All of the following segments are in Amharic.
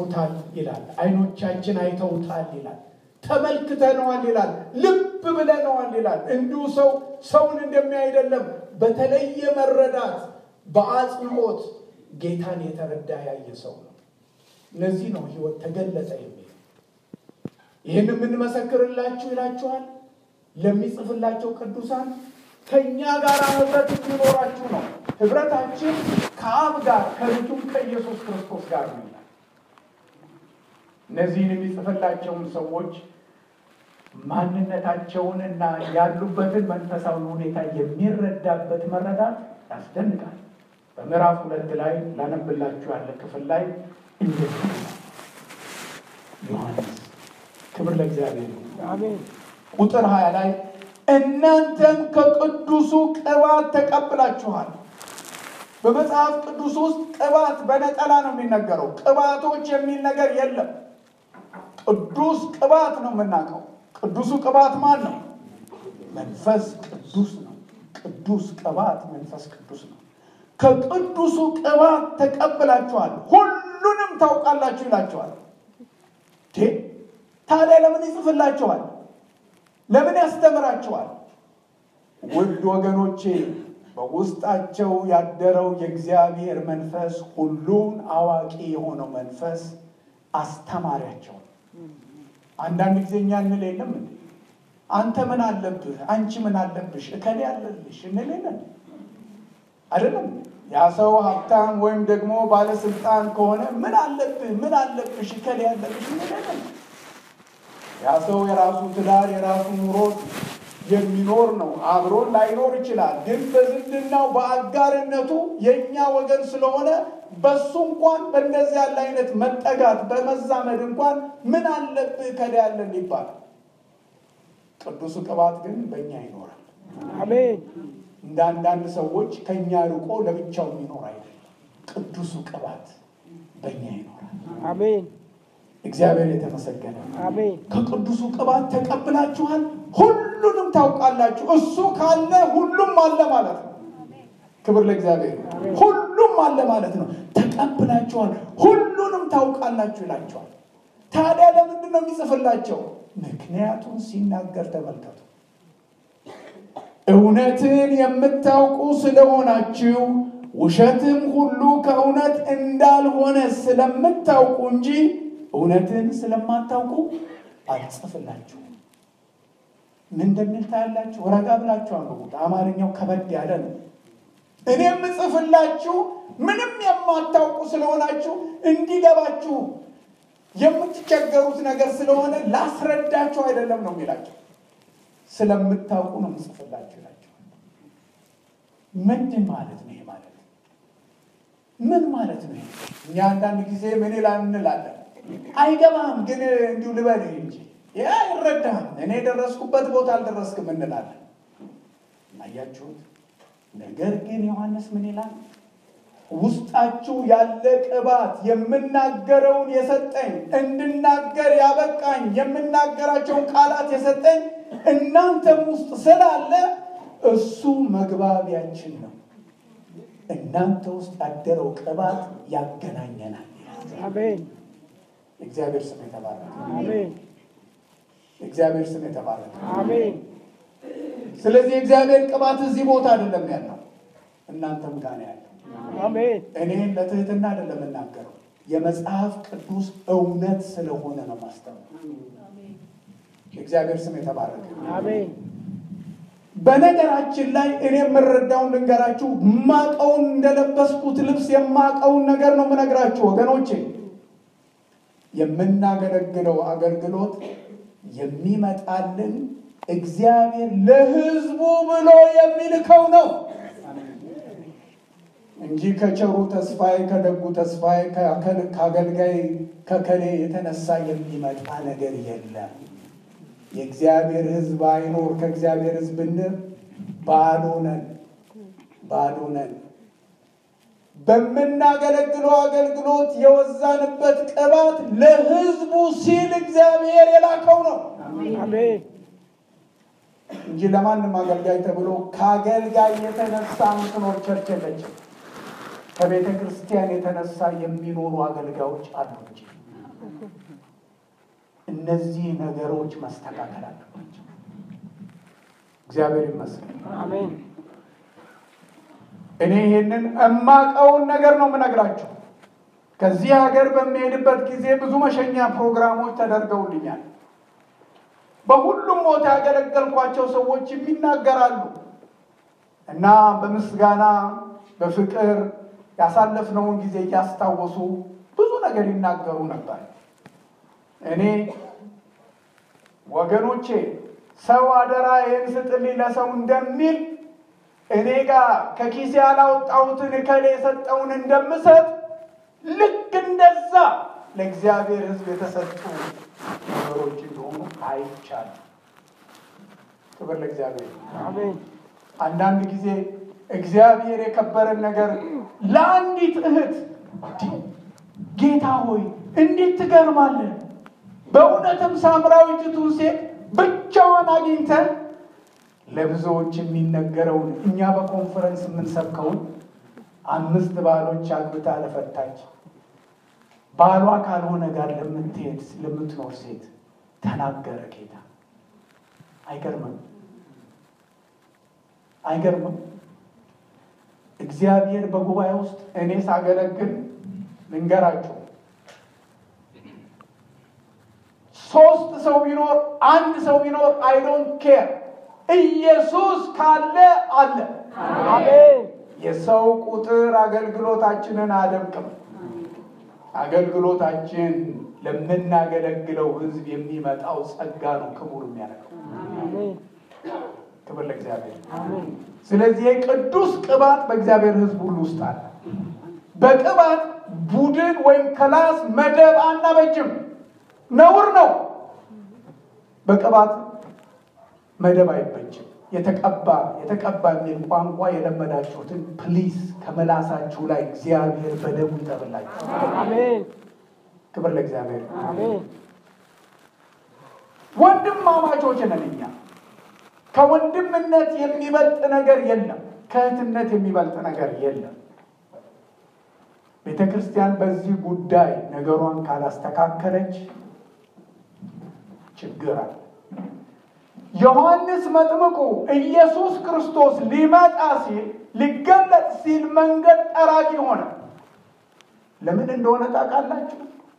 አስቦታል ይላል። አይኖቻችን አይተውታል ይላል። ተመልክተነዋል ይላል። ልብ ብለነዋል ይላል። እንዲሁ ሰው ሰውን እንደሚያይ አይደለም። በተለየ መረዳት በአጽንኦት ጌታን የተረዳ ያየ ሰው ነው። ለዚህ ነው ሕይወት ተገለጠ የሚል ይህን የምንመሰክርላችሁ ይላችኋል ለሚጽፍላቸው ቅዱሳን ከእኛ ጋር ህብረት እንዲኖራችሁ ነው። ህብረታችን ከአብ ጋር ከልጁም ከኢየሱስ ክርስቶስ ጋር ነው ይላል። እነዚህን የሚጽፍላቸውን ሰዎች ማንነታቸውን እና ያሉበትን መንፈሳዊ ሁኔታ የሚረዳበት መረዳት ያስደንቃል። በምዕራፍ ሁለት ላይ ላነብላችሁ ያለ ክፍል ላይ እንደዚህ ዮሐንስ ክብር ለእግዚአብሔር አሜን ቁጥር ሀያ ላይ እናንተም ከቅዱሱ ቅባት ተቀብላችኋል። በመጽሐፍ ቅዱስ ውስጥ ቅባት በነጠላ ነው የሚነገረው። ቅባቶች የሚል ነገር የለም። ቅዱስ ቅባት ነው የምናውቀው። ቅዱሱ ቅባት ማን ነው? መንፈስ ቅዱስ ነው። ቅዱስ ቅባት መንፈስ ቅዱስ ነው። ከቅዱሱ ቅባት ተቀብላችኋል፣ ሁሉንም ታውቃላችሁ ይላችኋል። ታዲያ ለምን ይጽፍላችኋል? ለምን ያስተምራችኋል? ውድ ወገኖቼ በውስጣቸው ያደረው የእግዚአብሔር መንፈስ ሁሉን አዋቂ የሆነው መንፈስ አስተማሪያቸው። አንዳንድ ጊዜ እኛ እንል የለም እንዴ አንተ ምን አለብህ፣ አንቺ ምን አለብሽ፣ እከሌ አለልሽ እንል የለን አይደለም። ያ ሰው ሀብታም ወይም ደግሞ ባለስልጣን ከሆነ ምን አለብህ፣ ምን አለብሽ፣ እከሌ አለልሽ እንል የለን። ያ ሰው የራሱ ትዳር የራሱ ኑሮ የሚኖር ነው። አብሮን ላይኖር ይችላል። ግን በዝምድናው በአጋርነቱ የእኛ ወገን ስለሆነ በሱ እንኳን በእንደዚህ ያለ አይነት መጠጋት በመዛመድ እንኳን ምን አለብህ ከዳ ያለን ይባላል። ቅዱሱ ቅባት ግን በእኛ ይኖራል። አሜን እንደ አንዳንድ ሰዎች ከእኛ ርቆ ለብቻው የሚኖር አይደለም። ቅዱሱ ቅባት በእኛ ይኖራል። አሜን እግዚአብሔር የተመሰገነ ነው። አሜን ከቅዱሱ ቅባት ተቀብላችኋል፣ ሁሉንም ታውቃላችሁ። እሱ ካለ ሁሉም አለ ማለት ነው። ክብር ለእግዚአብሔር። ሁሉም አለ ማለት ነው። ተቀብላችኋል፣ ሁሉንም ታውቃላችሁ ይላችኋል። ታዲያ ለምንድን ነው የሚጽፍላቸው? ምክንያቱን ሲናገር ተመልከቱ። እውነትን የምታውቁ ስለሆናችሁ ውሸትም ሁሉ ከእውነት እንዳልሆነ ስለምታውቁ እንጂ እውነትን ስለማታውቁ አልጽፍላችሁም። ምን እንደሚል ታያላችሁ። ረጋ ብላችሁ አንብቡት። አማርኛው ከበድ ያለ ነው። እኔ የምጽፍላችሁ ምንም የማታውቁ ስለሆናችሁ እንዲገባችሁ የምትቸገሩት ነገር ስለሆነ ላስረዳችሁ አይደለም ነው የሚላቸው። ስለምታውቁ ነው የምጽፍላችሁ ይላቸው። ምንድን ማለት ነው ይሄ ማለት ምን ማለት ነው? እኛ አንዳንድ ጊዜ ምን ይላል እንላለን አይገባም ግን እንዲሁ ልበልህ እንጂ ያ አይረዳህም፣ እኔ የደረስኩበት ቦታ አልደረስክም እንላለን። አያችሁት? ነገር ግን ዮሐንስ ምን ይላል? ውስጣችሁ ያለ ቅባት የምናገረውን የሰጠኝ እንድናገር ያበቃኝ የምናገራቸውን ቃላት የሰጠኝ እናንተም ውስጥ ስላለ እሱ መግባቢያችን ነው። እናንተ ውስጥ ያደረው ቅባት ያገናኘናል። አሜን እግዚአብሔር ስም የተባረከ አሜን እግዚአብሔር ስም የተባረከ። አሜን ስለዚህ እግዚአብሔር ቅባት እዚህ ቦታ አይደለም ያለው፣ እናንተም ጋር ነው ያለው። አሜን እኔ ለትህትና አይደለም የምናገረው፣ የመጽሐፍ ቅዱስ እውነት ስለሆነ ነው ማስተማር። እግዚአብሔር ስም የተባረከ። አሜን በነገራችን ላይ እኔ የምረዳውን ልንገራችሁ። ማቀውን እንደለበስኩት ልብስ የማቀውን ነገር ነው የምነግራችሁ ወገኖቼ። የምናገለግለው አገልግሎት የሚመጣልን እግዚአብሔር ለሕዝቡ ብሎ የሚልከው ነው እንጂ ከቸሩ ተስፋዬ ከደጉ ተስፋዬ ከአገልጋይ ከከሌ የተነሳ የሚመጣ ነገር የለም። የእግዚአብሔር ሕዝብ አይኖር ከእግዚአብሔር ሕዝብ ብንር ባዶ ነን፣ ባዶ ነን። በምናገለግለው አገልግሎት የወዛንበት ቅባት ለሕዝቡ ሲል እግዚአብሔር የላከው ነው አሜን እንጂ ለማንም አገልጋይ ተብሎ ከአገልጋይ የተነሳ ምትኖር ቸርች የለችም። ከቤተ ክርስቲያን የተነሳ የሚኖሩ አገልጋዮች አሉ እንጂ እነዚህ ነገሮች መስተካከል አለባቸው። እግዚአብሔር ይመስገን። አሜን። እኔ ይህንን እማቀውን ነገር ነው የምነግራችሁ። ከዚህ ሀገር በሚሄድበት ጊዜ ብዙ መሸኛ ፕሮግራሞች ተደርገውልኛል። በሁሉም ቦታ ያገለገልኳቸው ሰዎች የሚናገራሉ እና በምስጋና በፍቅር ያሳለፍነውን ጊዜ እያስታወሱ ብዙ ነገር ይናገሩ ነበር። እኔ ወገኖቼ ሰው አደራ ይህን ስጥልኝ ለሰው እንደሚል እኔ ጋር ከኪሴ ያላወጣሁትን እከሌ የሰጠውን እንደምሰጥ ልክ እንደዛ ለእግዚአብሔር ሕዝብ የተሰጡ ነገሮች እንደሆኑ አይቻልም። ክብር ለእግዚአብሔር። አሜን። አንዳንድ ጊዜ እግዚአብሔር የከበረን ነገር ለአንዲት እህት ጌታ ሆይ እንዴት ትገርማለህ! በእውነትም ሳምራዊቲቱን ሴት ብቻዋን አግኝተን ለብዙዎች የሚነገረውን እኛ በኮንፈረንስ የምንሰብከውን አምስት ባሎች አግብታ ለፈታች ባሏ ካልሆነ ጋር ለምትሄድ ለምትኖር ሴት ተናገረ ጌታ። አይገርምም? አይገርምም? እግዚአብሔር በጉባኤ ውስጥ እኔ ሳገለግል ልንገራችሁ፣ ሶስት ሰው ቢኖር አንድ ሰው ቢኖር አይ ዶንት ኬር ኢየሱስ ካለ አለ። አሜን። የሰው ቁጥር አገልግሎታችንን አያደምቅም። አገልግሎታችን ለምናገለግለው ሕዝብ የሚመጣው ጸጋ ነው ክቡር የሚያደርገው። አሜን። ክብር ለእግዚአብሔር። አሜን። ስለዚህ የቅዱስ ቅባት በእግዚአብሔር ሕዝብ ሁሉ ውስጥ አለ። በቅባት ቡድን ወይም ክላስ መደብ አናበጅም፣ ነውር ነው። በቅባት መደብ አይበጅም። የተቀባ የተቀባ የሚል ቋንቋ የለመዳችሁትን ፕሊዝ ከመላሳችሁ ላይ እግዚአብሔር በደሙ ይጠብላችሁ። አሜን። ክብር ለእግዚአብሔር። አሜን። ወንድማማቾች ነን እኛ። ከወንድምነት የሚበልጥ ነገር የለም። ከእህትነት የሚበልጥ ነገር የለም። ቤተ ክርስቲያን በዚህ ጉዳይ ነገሯን ካላስተካከለች ችግር አለ። ዮሐንስ መጥምቁ ኢየሱስ ክርስቶስ ሊመጣ ሲል ሊገለጥ ሲል መንገድ ጠራጊ ሆነ። ለምን እንደሆነ ታውቃላችሁ?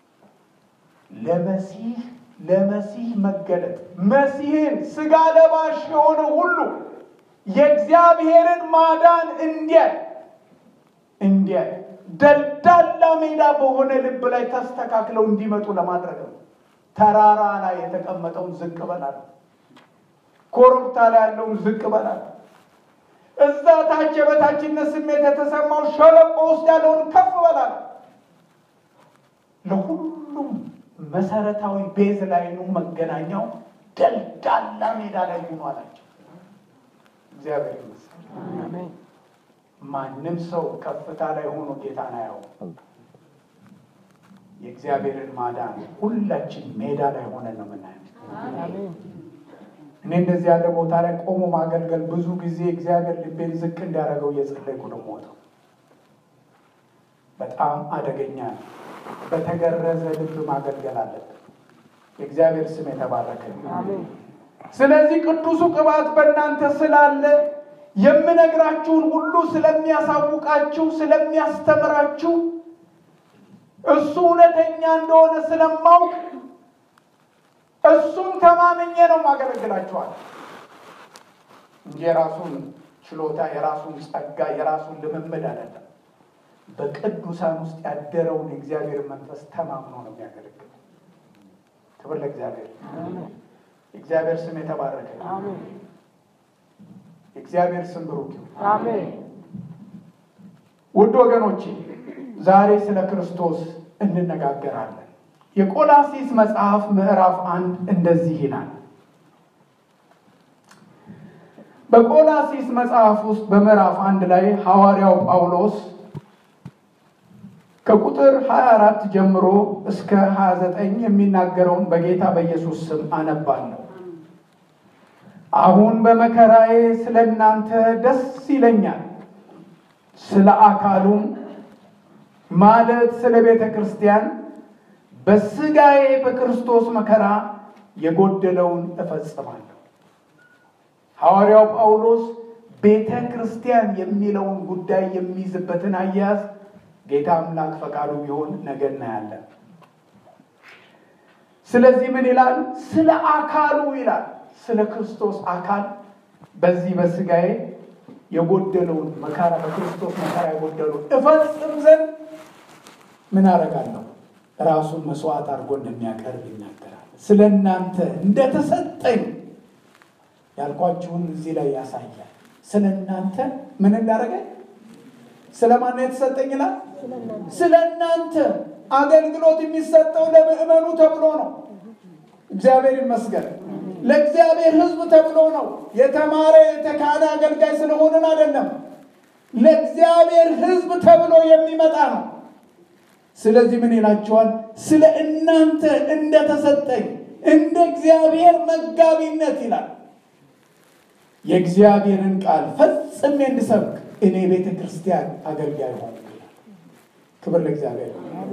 ለመሲህ ለመሲህ መገለጥ መሲህን ስጋ ለባሽ የሆነ ሁሉ የእግዚአብሔርን ማዳን እንዲያይ እንዲያይ ደልዳላ ሜዳ በሆነ ልብ ላይ ተስተካክለው እንዲመጡ ለማድረግ ነው። ተራራ ላይ የተቀመጠውን ዝቅ በላል፣ ኮረብታ ላይ ያለውን ዝቅ በላል፣ እዛ ታች የበታችነት ስሜት የተሰማው ሸለቆ ውስጥ ያለውን ከፍ በላል። ለሁሉም መሰረታዊ ቤዝ ላይ ነው መገናኛው ደልዳላ ሜዳ ላይ ሆኖ አላቸው። እግዚአብሔር ይመስገን። አሜን። ማንም ሰው ከፍታ ላይ ሆኖ ጌታን አያውቅም። የእግዚአብሔርን ማዳን ሁላችን ሜዳ ላይ ሆነን ነው የምናየው። አሜን። እኔ እንደዚህ ያለ ቦታ ላይ ቆሞ ማገልገል ብዙ ጊዜ እግዚአብሔር ልቤን ዝቅ እንዲያደርገው እየጸለይኩ ነው የምወጣው። በጣም አደገኛ ነው። በተገረዘ ልብ ማገልገል አለብን። የእግዚአብሔር ስም የተባረከ ይሁን። አሜን። ስለዚህ ቅዱሱ ቅባት በእናንተ ስላለ የምነግራችሁን ሁሉ ስለሚያሳውቃችሁ፣ ስለሚያስተምራችሁ እሱ እውነተኛ እንደሆነ ስለማውቅ እሱን ተማምኜ ነው ማገለግላችኋል እንጂ የራሱን ችሎታ፣ የራሱን ጸጋ፣ የራሱን ልምምድ አይደለም። በቅዱሳን ውስጥ ያደረውን የእግዚአብሔር መንፈስ ተማምኖ ነው የሚያገለግል። ክብር ለእግዚአብሔር። የእግዚአብሔር ስም የተባረከ ይሁን። አሜን። የእግዚአብሔር ስም ብሩክ ይሁን። አሜን። ውድ ወገኖቼ ዛሬ ስለ ክርስቶስ እንነጋገራለን። የቆላሲስ መጽሐፍ ምዕራፍ አንድ እንደዚህ ይላል። በቆላሲስ መጽሐፍ ውስጥ በምዕራፍ አንድ ላይ ሐዋርያው ጳውሎስ ከቁጥር 24 ጀምሮ እስከ 29 የሚናገረውን በጌታ በኢየሱስ ስም አነባለሁ። አሁን በመከራዬ ስለ እናንተ ደስ ይለኛል፣ ስለ አካሉም ማለት ስለ ቤተ ክርስቲያን በስጋዬ በክርስቶስ መከራ የጎደለውን እፈጽማለሁ። ሐዋርያው ጳውሎስ ቤተ ክርስቲያን የሚለውን ጉዳይ የሚይዝበትን አያያዝ ጌታ አምላክ ፈቃዱ ቢሆን ነገ እናያለን። ስለዚህ ምን ይላል? ስለ አካሉ ይላል። ስለ ክርስቶስ አካል በዚህ በስጋዬ የጎደለውን መከራ በክርስቶስ መከራ የጎደለውን እፈጽም ዘንድ ምን አደርጋለሁ? ራሱን መስዋዕት አድርጎ እንደሚያቀርብ ይናገራል። ስለ እናንተ እንደተሰጠኝ ያልኳችሁን እዚህ ላይ ያሳያል። ስለ እናንተ ምን እንዳደረገ ስለ ማን የተሰጠኝ ይላል? ስለ እናንተ አገልግሎት የሚሰጠው ለምዕመኑ ተብሎ ነው። እግዚአብሔር ይመስገን። ለእግዚአብሔር ሕዝብ ተብሎ ነው። የተማረ የተካነ አገልጋይ ስለሆንን አይደለም። ለእግዚአብሔር ሕዝብ ተብሎ የሚመጣ ነው። ስለዚህ ምን ይላቸዋል? ስለ እናንተ እንደተሰጠኝ እንደ እግዚአብሔር መጋቢነት ይላል የእግዚአብሔርን ቃል ፈጽሜ እንድሰብክ እኔ ቤተ ክርስቲያን አገልጋይ ሆንኩ ይላል። ክብር ለእግዚአብሔር።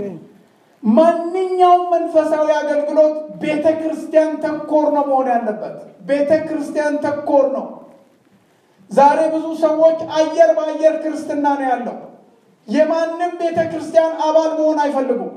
ማንኛውም መንፈሳዊ አገልግሎት ቤተ ክርስቲያን ተኮር ነው መሆን ያለበት። ቤተ ክርስቲያን ተኮር ነው። ዛሬ ብዙ ሰዎች አየር በአየር ክርስትና ነው ያለው። የማንም ቤተ ክርስቲያን አባል መሆን አይፈልጉም።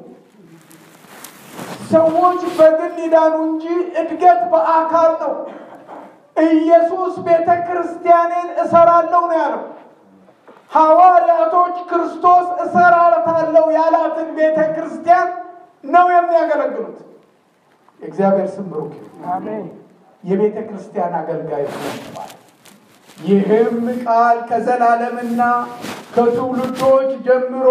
ሰዎች በግል ይዳኑ እንጂ እድገት በአካል ነው። ኢየሱስ ቤተ ክርስቲያኔን እሰራለሁ ነው ያለው። ሐዋርያቶች ክርስቶስ እሰራታለሁ ያላትን ቤተ ክርስቲያን ነው የሚያገለግሉት። የእግዚአብሔር ስም ብሩክ ይሁን። የቤተ ክርስቲያን አገልጋይ ሆነዋል። ይህም ቃል ከዘላለምና ከትውልዶች ጀምሮ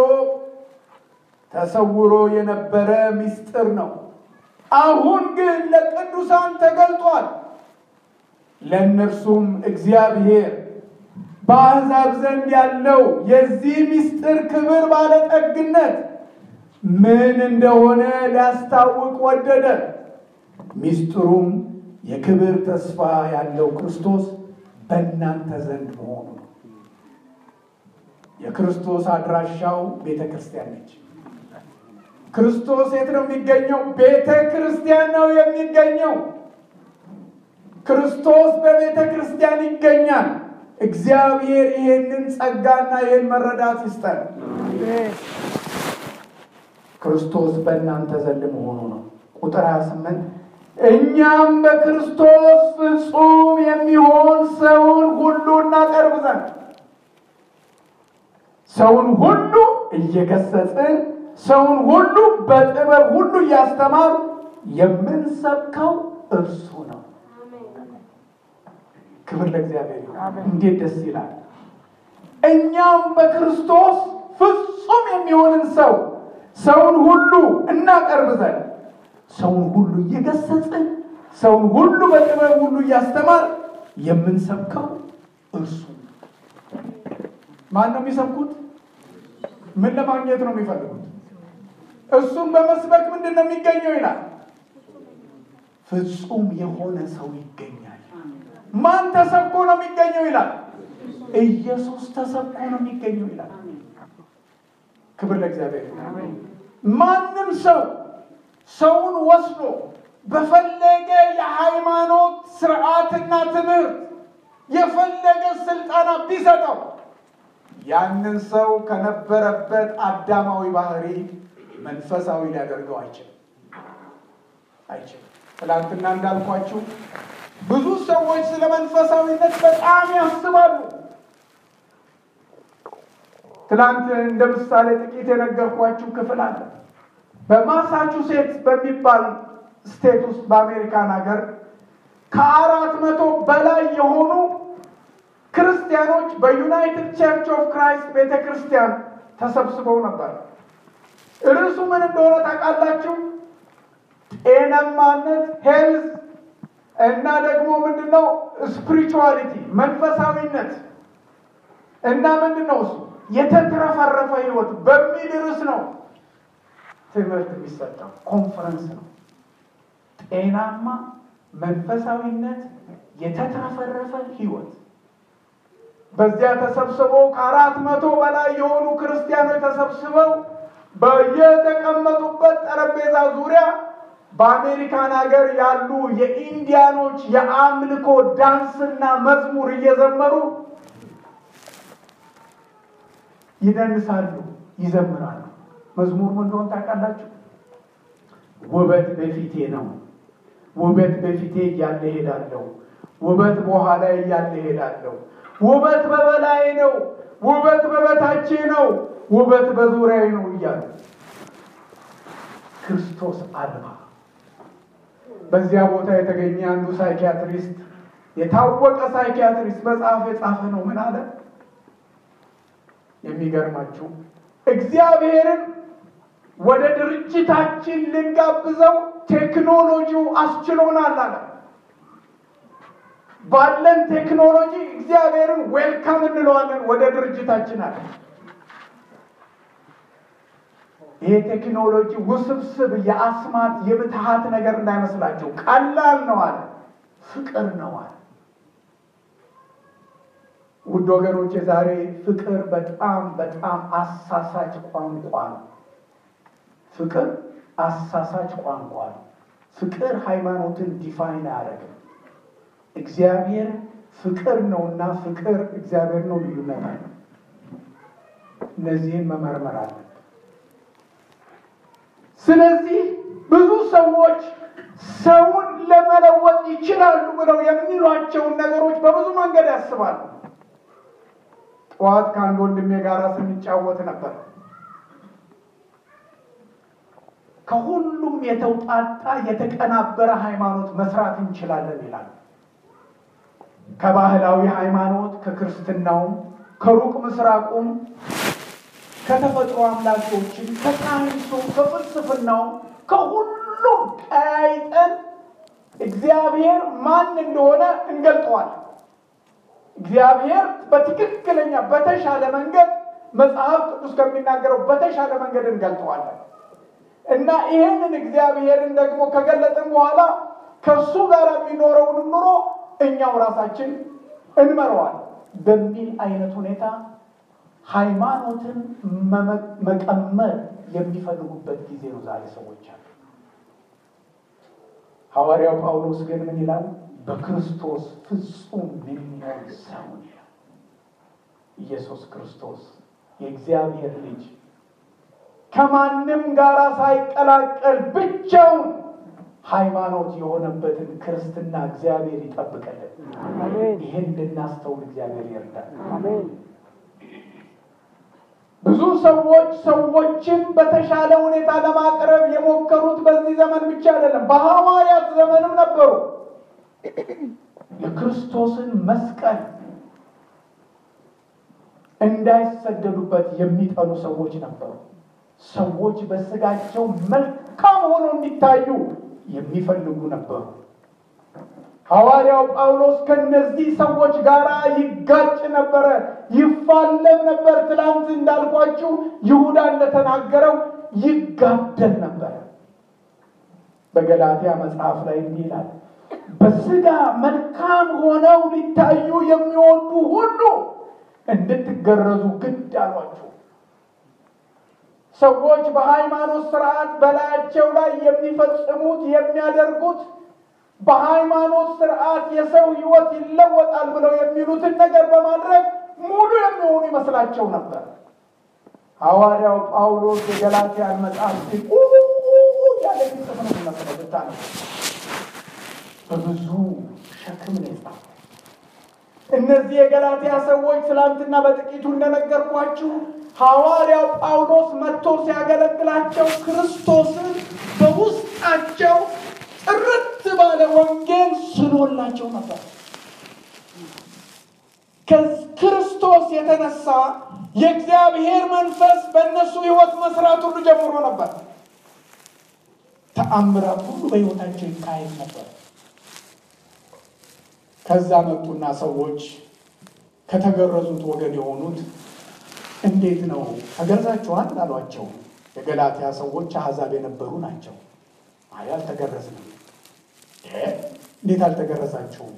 ተሰውሮ የነበረ ምስጢር ነው። አሁን ግን ለቅዱሳን ተገልጧል። ለእነርሱም እግዚአብሔር በአሕዛብ ዘንድ ያለው የዚህ ምስጢር ክብር ባለጠግነት ምን እንደሆነ ሊያስታውቅ ወደደ። ምስጢሩም የክብር ተስፋ ያለው ክርስቶስ በእናንተ ዘንድ መሆኑ ነው። የክርስቶስ አድራሻው ቤተ ክርስቲያን ነች። ክርስቶስ የት ነው የሚገኘው? ቤተ ክርስቲያን ነው የሚገኘው። ክርስቶስ በቤተ ክርስቲያን ይገኛል። እግዚአብሔር ይሄንን ጸጋና ይህን መረዳት ይስጠን። ክርስቶስ በእናንተ ዘንድ መሆኑ ነው። ቁጥር 28 እኛም በክርስቶስ ፍጹም የሚሆን ሰውን ሁሉ እናቀርብ ዘንድ ሰውን ሁሉ እየገሰጽን ሰውን ሁሉ በጥበብ ሁሉ እያስተማር የምንሰብከው እርሱ ነው። ክብር ለእግዚአብሔር ይሁን። እንዴት ደስ ይላል! እኛም በክርስቶስ ፍጹም የሚሆንን ሰው ሰውን ሁሉ እናቀርብ ዘንድ ሰውን ሁሉ እየገሰጽን ሰውን ሁሉ በጥበብ ሁሉ እያስተማር የምንሰብከው እርሱ ማን ነው የሚሰብኩት? ምን ለማግኘት ነው የሚፈልጉት? እሱን በመስበክ ምንድን ነው የሚገኘው ይላል። ፍጹም የሆነ ሰው ይገኛል። ማን ተሰብኮ ነው የሚገኘው ይላል። ኢየሱስ ተሰብኮ ነው የሚገኘው ይላል። ክብር ለእግዚአብሔር። ማንም ሰው ሰውን ወስዶ በፈለገ የሃይማኖት ስርዓትና ትምህርት የፈለገ ስልጠና ቢሰጠው ያንን ሰው ከነበረበት አዳማዊ ባህሪ መንፈሳዊ ሊያደርገው አይችልም አይችልም። ትላንትና እንዳልኳችሁ ብዙ ሰዎች ስለ መንፈሳዊነት በጣም ያስባሉ። ትላንት እንደ ምሳሌ ጥቂት የነገርኳችሁ ክፍል አለ። በማሳቹሴትስ በሚባል ስቴት ውስጥ በአሜሪካን ሀገር ከአራት መቶ በላይ የሆኑ ክርስቲያኖች በዩናይትድ ቸርች ኦፍ ክራይስት ቤተ ክርስቲያን ተሰብስበው ነበር። ርዕሱ ምን እንደሆነ ታውቃላችሁ? ጤናማነት ሄልዝ እና ደግሞ ምንድነው ስፒሪቹዋሊቲ መንፈሳዊነት እና ምንድን ነው እሱ የተትረፈረፈ ህይወት በሚል ርዕስ ነው ትምህርት የሚሰጠው ኮንፈረንስ ነው። ጤናማ መንፈሳዊነት፣ የተትረፈረፈ ህይወት። በዚያ ተሰብስበው ከአራት መቶ በላይ የሆኑ ክርስቲያኖች ተሰብስበው በየተቀመጡበት ጠረጴዛ ዙሪያ በአሜሪካን ሀገር ያሉ የኢንዲያኖች የአምልኮ ዳንስና መዝሙር እየዘመሩ ይደንሳሉ፣ ይዘምራሉ። መዝሙር ምን እንደሆነ ታውቃላችሁ? ውበት በፊቴ ነው፣ ውበት በፊቴ እያለ ሄዳለሁ፣ ውበት በኋላ እያለ ሄዳለሁ፣ ውበት በበላይ ነው፣ ውበት በበታቼ ነው፣ ውበት በዙሪያዬ ነው እያሉ ክርስቶስ አልባ በዚያ ቦታ የተገኘ አንዱ ሳይኪያትሪስት የታወቀ ሳይኪያትሪስት መጽሐፍ የጻፈ ነው። ምን አለ? የሚገርማችሁ እግዚአብሔርን ወደ ድርጅታችን ልንጋብዘው ቴክኖሎጂው አስችሎናል አለ። ባለን ቴክኖሎጂ እግዚአብሔርን ዌልካም እንለዋለን ወደ ድርጅታችን አለ። ይሄ ቴክኖሎጂ ውስብስብ የአስማት የምትሃት ነገር እንዳይመስላቸው ቀላል ነው አለ። ፍቅር ነው አለ። ውድ ወገኖች ዛሬ ፍቅር በጣም በጣም አሳሳች ቋንቋ ነው። ፍቅር አሳሳች ቋንቋ ነው። ፍቅር ሃይማኖትን ዲፋይን አያደርግም። እግዚአብሔር ፍቅር ነውና ፍቅር እግዚአብሔር ነው ልዩነት አለ። እነዚህን መመርመር አለ። ስለዚህ ብዙ ሰዎች ሰውን ለመለወጥ ይችላሉ ብለው የሚሏቸውን ነገሮች በብዙ መንገድ ያስባሉ። ጠዋት ከአንድ ወንድሜ ጋር ስንጫወት ነበር። ከሁሉም የተውጣጣ የተቀናበረ ሃይማኖት መስራት እንችላለን ይላል። ከባህላዊ ሃይማኖት፣ ከክርስትናውም፣ ከሩቅ ምስራቁም ከተፈጥሮ አምላኮችን ከሳይንሱ ከፍልስፍናው ከሁሉም ቀያይጠን እግዚአብሔር ማን እንደሆነ እንገልጠዋል። እግዚአብሔር በትክክለኛ በተሻለ መንገድ መጽሐፍ ቅዱስ ከሚናገረው በተሻለ መንገድ እንገልጠዋለን እና ይህንን እግዚአብሔርን ደግሞ ከገለጥን በኋላ ከእሱ ጋር የሚኖረውን ኑሮ እኛው ራሳችን እንመረዋል በሚል አይነት ሁኔታ ሃይማኖትን መቀመር የሚፈልጉበት ጊዜ ነው ዛሬ ሰዎች አሉ። ሐዋርያው ጳውሎስ ግን ምን ይላል? በክርስቶስ ፍጹም የሚሆን ሰውን ይላል። ኢየሱስ ክርስቶስ የእግዚአብሔር ልጅ ከማንም ጋር ሳይቀላቀል ብቻውን ሃይማኖት የሆነበትን ክርስትና እግዚአብሔር ይጠብቀልን። ይህን እንድናስተውል እግዚአብሔር ይርዳል። ብዙ ሰዎች ሰዎችን በተሻለ ሁኔታ ለማቅረብ የሞከሩት በዚህ ዘመን ብቻ አይደለም፣ በሐዋርያት ዘመንም ነበሩ። የክርስቶስን መስቀል እንዳይሰደዱበት የሚጠሉ ሰዎች ነበሩ። ሰዎች በስጋቸው መልካም ሆነው እንዲታዩ የሚፈልጉ ነበሩ። ሐዋርያው ጳውሎስ ከነዚህ ሰዎች ጋር ይጋጭ ነበረ፣ ይፋለም ነበር። ትላንት እንዳልኳችሁ ይሁዳ እንደተናገረው ይጋደል ነበረ። በገላትያ መጽሐፍ ላይ እንዲህ ይላል፣ በስጋ መልካም ሆነው ሊታዩ የሚወዱ ሁሉ እንድትገረዙ ግድ አሏችሁ። ሰዎች በሃይማኖት ስርዓት በላያቸው ላይ የሚፈጽሙት የሚያደርጉት በሃይማኖት ስርዓት የሰው ሕይወት ይለወጣል ብለው የሚሉትን ነገር በማድረግ ሙሉ የሚሆኑ ይመስላቸው ነበር። ሐዋርያው ጳውሎስ የገላትያን መጽሐፍ ያለ ጽፍ ነው የሚመስለው ብታነ በብዙ ሸክም ነው የጻፈው። እነዚህ የገላትያ ሰዎች ትላንትና በጥቂቱ እንደነገርኳችሁ ሐዋርያው ጳውሎስ መጥቶ ሲያገለግላቸው ክርስቶስን በውስጣቸው ጥርት ባለ ወንጌል ስሎላቸው ነበር። ከክርስቶስ የተነሳ የእግዚአብሔር መንፈስ በእነሱ ሕይወት መስራት ሁሉ ጀምሮ ነበር። ተአምራት ሁሉ በሕይወታቸው ይካሄድ ነበር። ከዛ መጡና ሰዎች ከተገረዙት ወገን የሆኑት እንዴት ነው ተገርዛችኋል? አሏቸው። የገላትያ ሰዎች አሕዛብ የነበሩ ናቸው። አይ አልተገረዝንም። እንዴት አልተገረዛችሁም?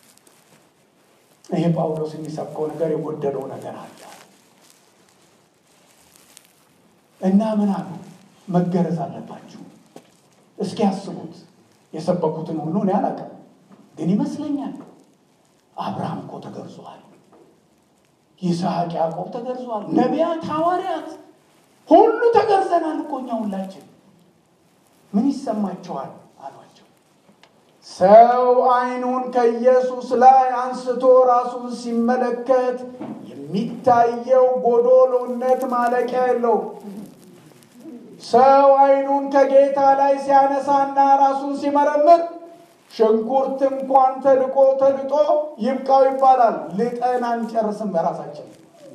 ይሄ ጳውሎስ የሚሰብከው ነገር የጎደለው ነገር አለ። እና ምን አሉ? መገረዝ አለባችሁ። እስኪ ያስቡት። የሰበኩትን ሁሉ እኔ አላውቅም፣ ግን ይመስለኛል አብርሃም እኮ ተገርዟል። ይስሐቅ፣ ያዕቆብ ተገርዟል። ነቢያት፣ ሐዋርያት ሁሉ ተገርዘናል እኮ እኛ ሁላችን። ምን ይሰማቸዋል አሏቸው። ሰው ዓይኑን ከኢየሱስ ላይ አንስቶ ራሱን ሲመለከት የሚታየው ጎዶሎነት ማለቂያ የለው። ሰው ዓይኑን ከጌታ ላይ ሲያነሳና ራሱን ሲመረምር ሽንኩርት እንኳን ተልቆ ተልጦ ይብቃው ይባላል። ልጠን አንጨርስም በራሳችን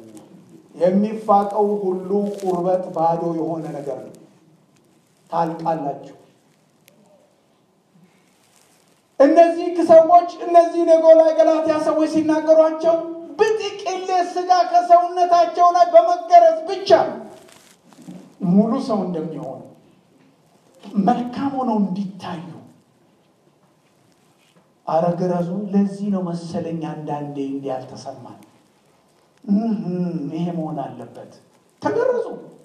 የሚፋቀው ሁሉ ቁርበት ባዶ የሆነ ነገር ነው። ታልቃላችሁ። እነዚህ ሰዎች እነዚህ የጎላ ገላትያ ሰዎች ሲናገሯቸው ብጥቅሌ ስጋ ከሰውነታቸው ላይ በመገረዝ ብቻ ሙሉ ሰው እንደሚሆኑ መልካም ሆነው እንዲታዩ አረግረዙ ለዚህ ነው መሰለኝ አንዳንዴ እንዲህ ያልተሰማን ይሄ መሆን አለበት። ተገረዙ።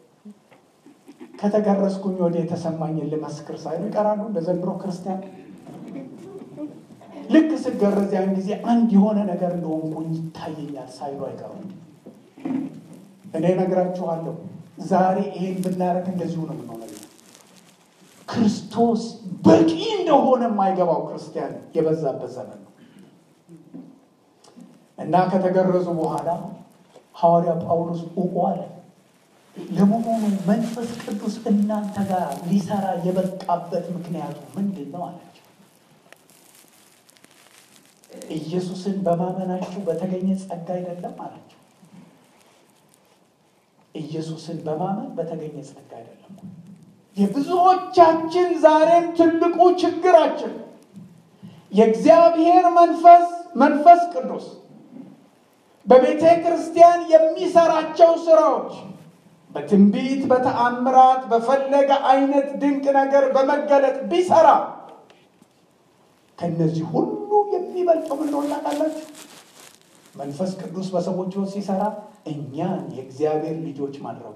ከተገረዝኩኝ ወደ የተሰማኝን ልመስክር ሳይሉ ይቀራሉ። እንደ ዘንድሮ ክርስቲያን ልክ ስገረዝ ያን ጊዜ አንድ የሆነ ነገር እንደሆንኩኝ ይታየኛል ሳይሉ አይቀሩም። እኔ ነግራችኋለሁ፣ ዛሬ ይሄን ብናረግ እንደዚሁ ነው የምንሆነው። ክርስቶስ በቂ እንደሆነ የማይገባው ክርስቲያን የበዛበት ዘመን ነው እና ከተገረዙ በኋላ ሐዋርያ ጳውሎስ ኡቁ አለ። ለመሆኑ መንፈስ ቅዱስ እናንተ ጋር ሊሰራ የበቃበት ምክንያቱ ምንድን ነው አላቸው። ኢየሱስን በማመናችሁ በተገኘ ጸጋ አይደለም አላቸው። ኢየሱስን በማመን በተገኘ ጸጋ አይደለም። የብዙዎቻችን ዛሬም ትልቁ ችግራችን የእግዚአብሔር መንፈስ መንፈስ ቅዱስ በቤተ ክርስቲያን የሚሰራቸው ስራዎች በትንቢት፣ በተአምራት፣ በፈለገ አይነት ድንቅ ነገር በመገለጥ ቢሰራ ከነዚህ ሁሉ የሚበልጠው ምን እንደሆነ ታውቃላችሁ? መንፈስ ቅዱስ በሰዎች ሕይወት ሲሰራ እኛን የእግዚአብሔር ልጆች ማድረጉ።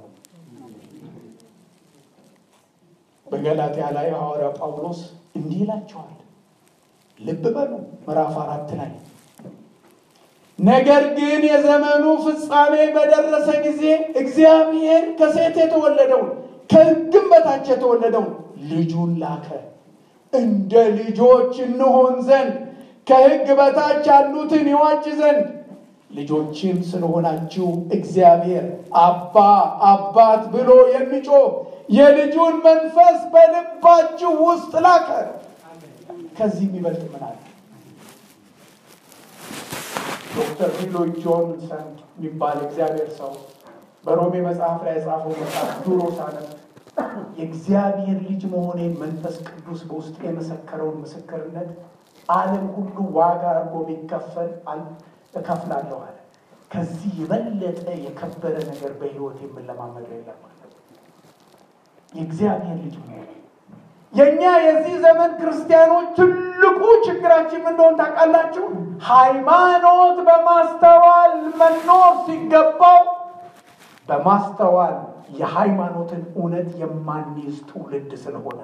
በገላትያ ላይ ሐዋርያ ጳውሎስ እንዲህ ይላቸዋል። ልብ በሉ ምዕራፍ አራት ላይ ነገር ግን የዘመኑ ፍጻሜ በደረሰ ጊዜ እግዚአብሔር ከሴት የተወለደውን ከሕግም በታች የተወለደውን ልጁን ላከ፣ እንደ ልጆች እንሆን ዘንድ ከሕግ በታች ያሉትን ይዋጅ ዘንድ። ልጆችም ስለሆናችሁ እግዚአብሔር አባ አባት ብሎ የሚጮህ የልጁን መንፈስ በልባችሁ ውስጥ ላከ። ከዚህ የሚበልጥ ምን አለ? ዶክተር ቢሎይ ጆንሰን የሚባል እግዚአብሔር ሰው በሮሜ መጽሐፍ ላይ የጻፈው መጽሐፍ ድሮ ሳነብ የእግዚአብሔር ልጅ መሆኔን መንፈስ ቅዱስ በውስጥ የመሰከረውን ምስክርነት ዓለም ሁሉ ዋጋ አድርጎ ቢከፈል እከፍላለሁ አለ። ከዚህ የበለጠ የከበረ ነገር በሕይወት የምንለማመደው የለም ማለት የእግዚአብሔር ልጅ መሆኔ የእኛ የዚህ ዘመን ክርስቲያኖች ትልቁ ችግራችን ምን እንደሆነ ታውቃላችሁ? ሃይማኖት በማስተዋል መኖር ሲገባው በማስተዋል የሃይማኖትን እውነት የማንይዝ ትውልድ ስለሆነ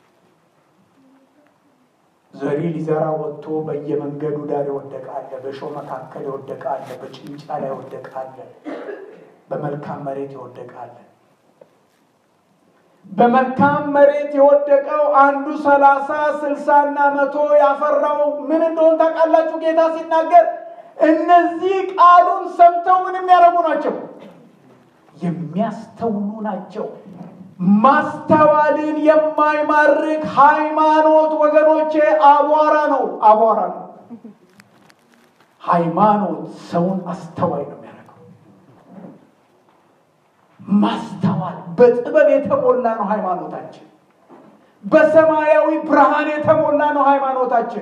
ዘሪ ሊዘራ ወጥቶ በየመንገዱ ዳር ይወደቃለ፣ በእሾህ መካከል ይወደቃለ፣ በጭንጫ ላይ ይወደቃለ፣ በመልካም መሬት ይወደቃለ። በመልካም መሬት የወደቀው አንዱ ሰላሳ ስልሳና መቶ ያፈራው ምን እንደሆን ታውቃላችሁ? ጌታ ሲናገር እነዚህ ቃሉን ሰምተው ምን የሚያደርጉ ናቸው? የሚያስተውሉ ናቸው። ማስተዋልን የማይማርክ ሃይማኖት ወገኖቼ አቧራ ነው፣ አቧራ ነው። ሃይማኖት ሰውን አስተዋይ ነው የሚያደርገው። ማስተዋል በጥበብ የተሞላ ነው ሃይማኖታችን። በሰማያዊ ብርሃን የተሞላ ነው ሃይማኖታችን።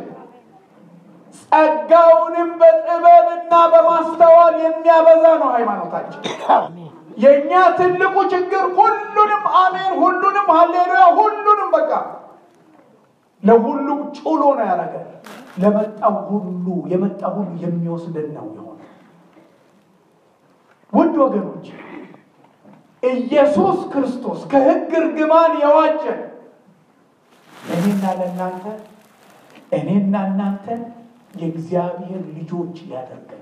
ጸጋውንም በጥበብና በማስተዋል የሚያበዛ ነው ሃይማኖታችን። የእኛ ትልቁ ችግር ሁሉንም አሜን፣ ሁሉንም ሀሌሉያ፣ ሁሉንም በቃ ለሁሉ ጩሎ ነው ያደረገ። ለመጣው ሁሉ የመጣ ሁሉ የሚወስደን ነው የሆነ። ውድ ወገኖች ኢየሱስ ክርስቶስ ከሕግ እርግማን የዋጀን እኔና ለእናንተ እኔና እናንተን የእግዚአብሔር ልጆች ሊያደርገን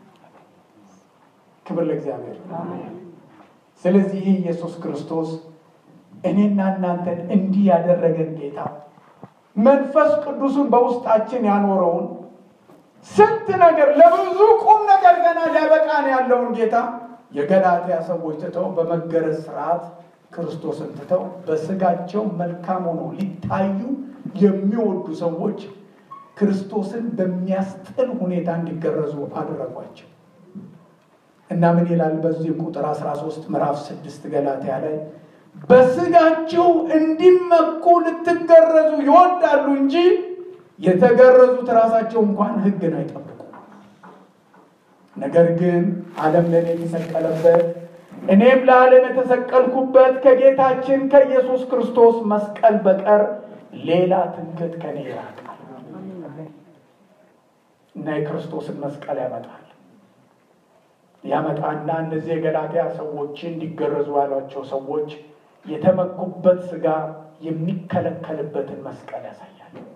ክብር ለእግዚአብሔር። ስለዚህ ይህ ኢየሱስ ክርስቶስ እኔና እናንተን እንዲህ ያደረገን ጌታ መንፈስ ቅዱሱን በውስጣችን ያኖረውን ስንት ነገር ለብዙ ቁም ነገር ገና ሊያበቃን ያለውን ጌታ የገላትያ ሰዎች ትተው በመገረዝ ስርዓት ክርስቶስን ትተው በስጋቸው መልካም ሆኖ ሊታዩ የሚወዱ ሰዎች ክርስቶስን በሚያስጥል ሁኔታ እንዲገረዙ አደረጓቸው እና ምን ይላል በዚህ ቁጥር 13 ምዕራፍ 6 ገላትያ ላይ በስጋቸው እንዲመኩ ልትገረዙ ይወዳሉ እንጂ የተገረዙት ራሳቸው እንኳን ሕግን አይጠብቁም። ነገር ግን ዓለም ለእኔ የተሰቀለበት እኔም ለዓለም የተሰቀልኩበት ከጌታችን ከኢየሱስ ክርስቶስ መስቀል በቀር ሌላ ትምክህት ከኔ ይራቃል እና የክርስቶስን መስቀል ያመጣል ያመጣና እነዚህ የገላትያ ሰዎች እንዲገረዙ ያሏቸው ሰዎች የተመኩበት ስጋ የሚከለከልበትን መስቀል ያሳያል።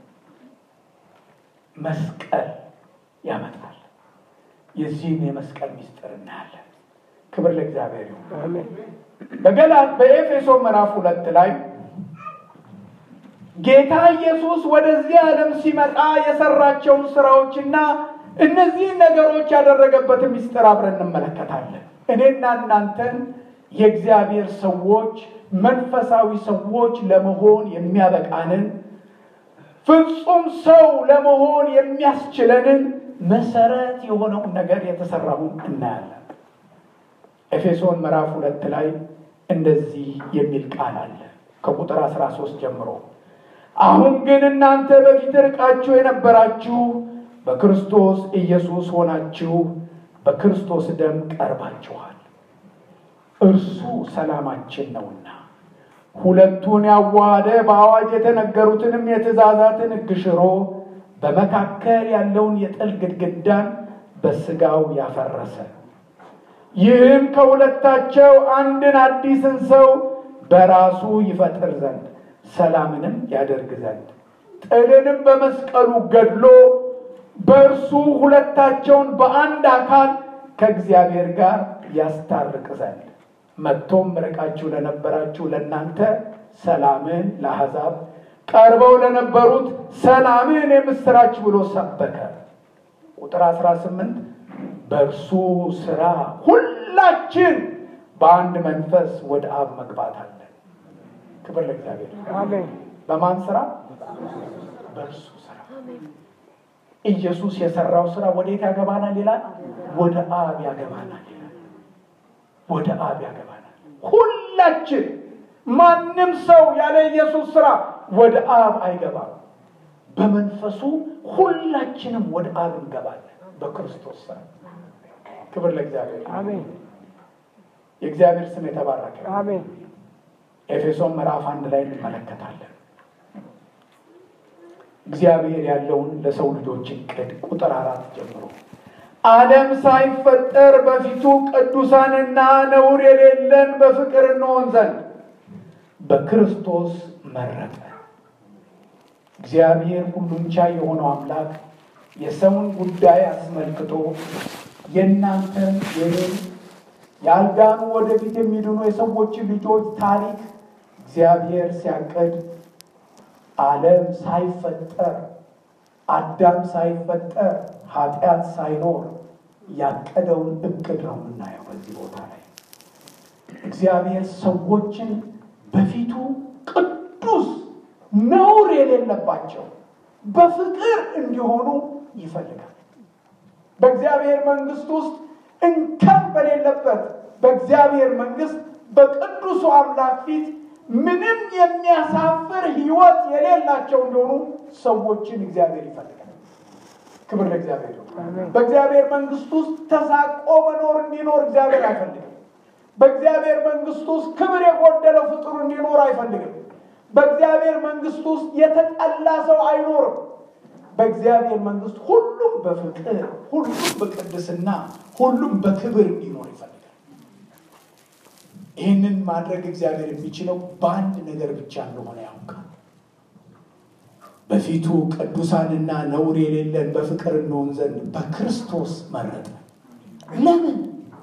መስቀል ያመጣል። የዚህን የመስቀል ምስጢር እናያለን። ክብር ለእግዚአብሔር ይሁን። በገላ በኤፌሶ ምዕራፍ ሁለት ላይ ጌታ ኢየሱስ ወደዚህ ዓለም ሲመጣ የሰራቸውን ስራዎችና እነዚህን ነገሮች ያደረገበትን ምስጢር አብረን እንመለከታለን። እኔና እናንተን የእግዚአብሔር ሰዎች መንፈሳዊ ሰዎች ለመሆን የሚያበቃንን ፍጹም ሰው ለመሆን የሚያስችለንን መሰረት የሆነውን ነገር የተሰራውን እናያለን። ኤፌሶን ምዕራፍ ሁለት ላይ እንደዚህ የሚል ቃል አለ ከቁጥር 13 ጀምሮ አሁን ግን እናንተ በፊት ርቃችሁ የነበራችሁ በክርስቶስ ኢየሱስ ሆናችሁ በክርስቶስ ደም ቀርባችኋል። እርሱ ሰላማችን ነውና ሁለቱን ያዋሃደ በአዋጅ የተነገሩትንም የትእዛዛትን ሕግ ሽሮ በመካከል ያለውን የጥል ግድግዳን በስጋው ያፈረሰ ይህም ከሁለታቸው አንድን አዲስን ሰው በራሱ ይፈጥር ዘንድ ሰላምንም ያደርግ ዘንድ ጥልንም በመስቀሉ ገድሎ በእርሱ ሁለታቸውን በአንድ አካል ከእግዚአብሔር ጋር ያስታርቅ ዘንድ መጥቶም ርቃችሁ ለነበራችሁ ለእናንተ ሰላምን ለአሕዛብ ቀርበው ለነበሩት ሰላምን የምስራች ብሎ ሰበከ። ቁጥር 18 በእርሱ ስራ ሁላችን በአንድ መንፈስ ወደ አብ መግባት አለን። ክብር ለእግዚአብሔር። አሜን። በማን ስራ? በእርሱ ስራ። ኢየሱስ የሰራው ስራ ወዴት ያገባናል ይላል? ወደ አብ ያገባናል ይላል። ወደ አብ ያገባናል። ሁላችን ማንም ሰው ያለ ኢየሱስ ስራ ወደ አብ አይገባም። በመንፈሱ ሁላችንም ወደ አብ እንገባለን በክርስቶስ ስራ። ክብር ለእግዚአብሔር። አሜን። የእግዚአብሔር ስም የተባረከ ይሁን። አሜን። ኤፌሶን ምዕራፍ አንድ ላይ እንመለከታለን። እግዚአብሔር ያለውን ለሰው ልጆች እቅድ ቁጥር አራት ጀምሮ ዓለም ሳይፈጠር በፊቱ ቅዱሳንና ነውር የሌለን በፍቅር እንሆን ዘንድ በክርስቶስ መረጠ። እግዚአብሔር ሁሉን ቻይ የሆነው አምላክ የሰውን ጉዳይ አስመልክቶ የእናንተን የኔን ያልዳኑ ወደፊት የሚድኑ የሰዎችን ልጆች ታሪክ እግዚአብሔር ሲያቅድ ዓለም ሳይፈጠር አዳም ሳይፈጠር ኃጢአት ሳይኖር ያቀደውን እቅድ ነው የምናየው በዚህ ቦታ ላይ። እግዚአብሔር ሰዎችን በፊቱ ቅዱስ ነውር የሌለባቸው በፍቅር እንዲሆኑ ይፈልጋል። በእግዚአብሔር መንግስት ውስጥ እንከን በሌለበት በእግዚአብሔር መንግስት በቅዱሱ አምላክ ፊት ምንም የሚያሳፍር ሕይወት የሌላቸው እንዲሆኑ ሰዎችን እግዚአብሔር ይፈልጋል። ክብር ለእግዚአብሔር ይሁን። አሜን። በእግዚአብሔር መንግስት ውስጥ ተሳቆ መኖር እንዲኖር እግዚአብሔር አይፈልግም። በእግዚአብሔር መንግስት ውስጥ ክብር የጎደለው ፍጡር እንዲኖር አይፈልግም። በእግዚአብሔር መንግስት ውስጥ የተጠላ ሰው አይኖርም። በእግዚአብሔር መንግስት ሁሉም በፍቅር፣ ሁሉም በቅድስና፣ ሁሉም በክብር እንዲኖር ይፈልጋል። ይህንን ማድረግ እግዚአብሔር የሚችለው በአንድ ነገር ብቻ እንደሆነ ያውቃል። በፊቱ ቅዱሳንና ነውር የሌለን በፍቅር እንሆን ዘንድ በክርስቶስ መረጠ። ለምን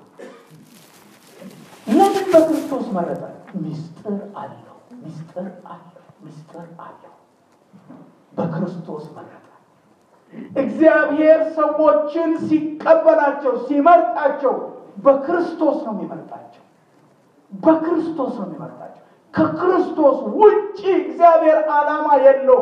ለምን በክርስቶስ መረጠ? ሚስጥር አለው፣ ሚስጥር አለው፣ ሚስጥር አለው። በክርስቶስ መረጠ። እግዚአብሔር ሰዎችን ሲቀበላቸው ሲመርጣቸው በክርስቶስ ነው የሚመርጣቸው። በክርስቶስ ነው የሚመርጣቸው። ከክርስቶስ ውጭ እግዚአብሔር ዓላማ የለው፣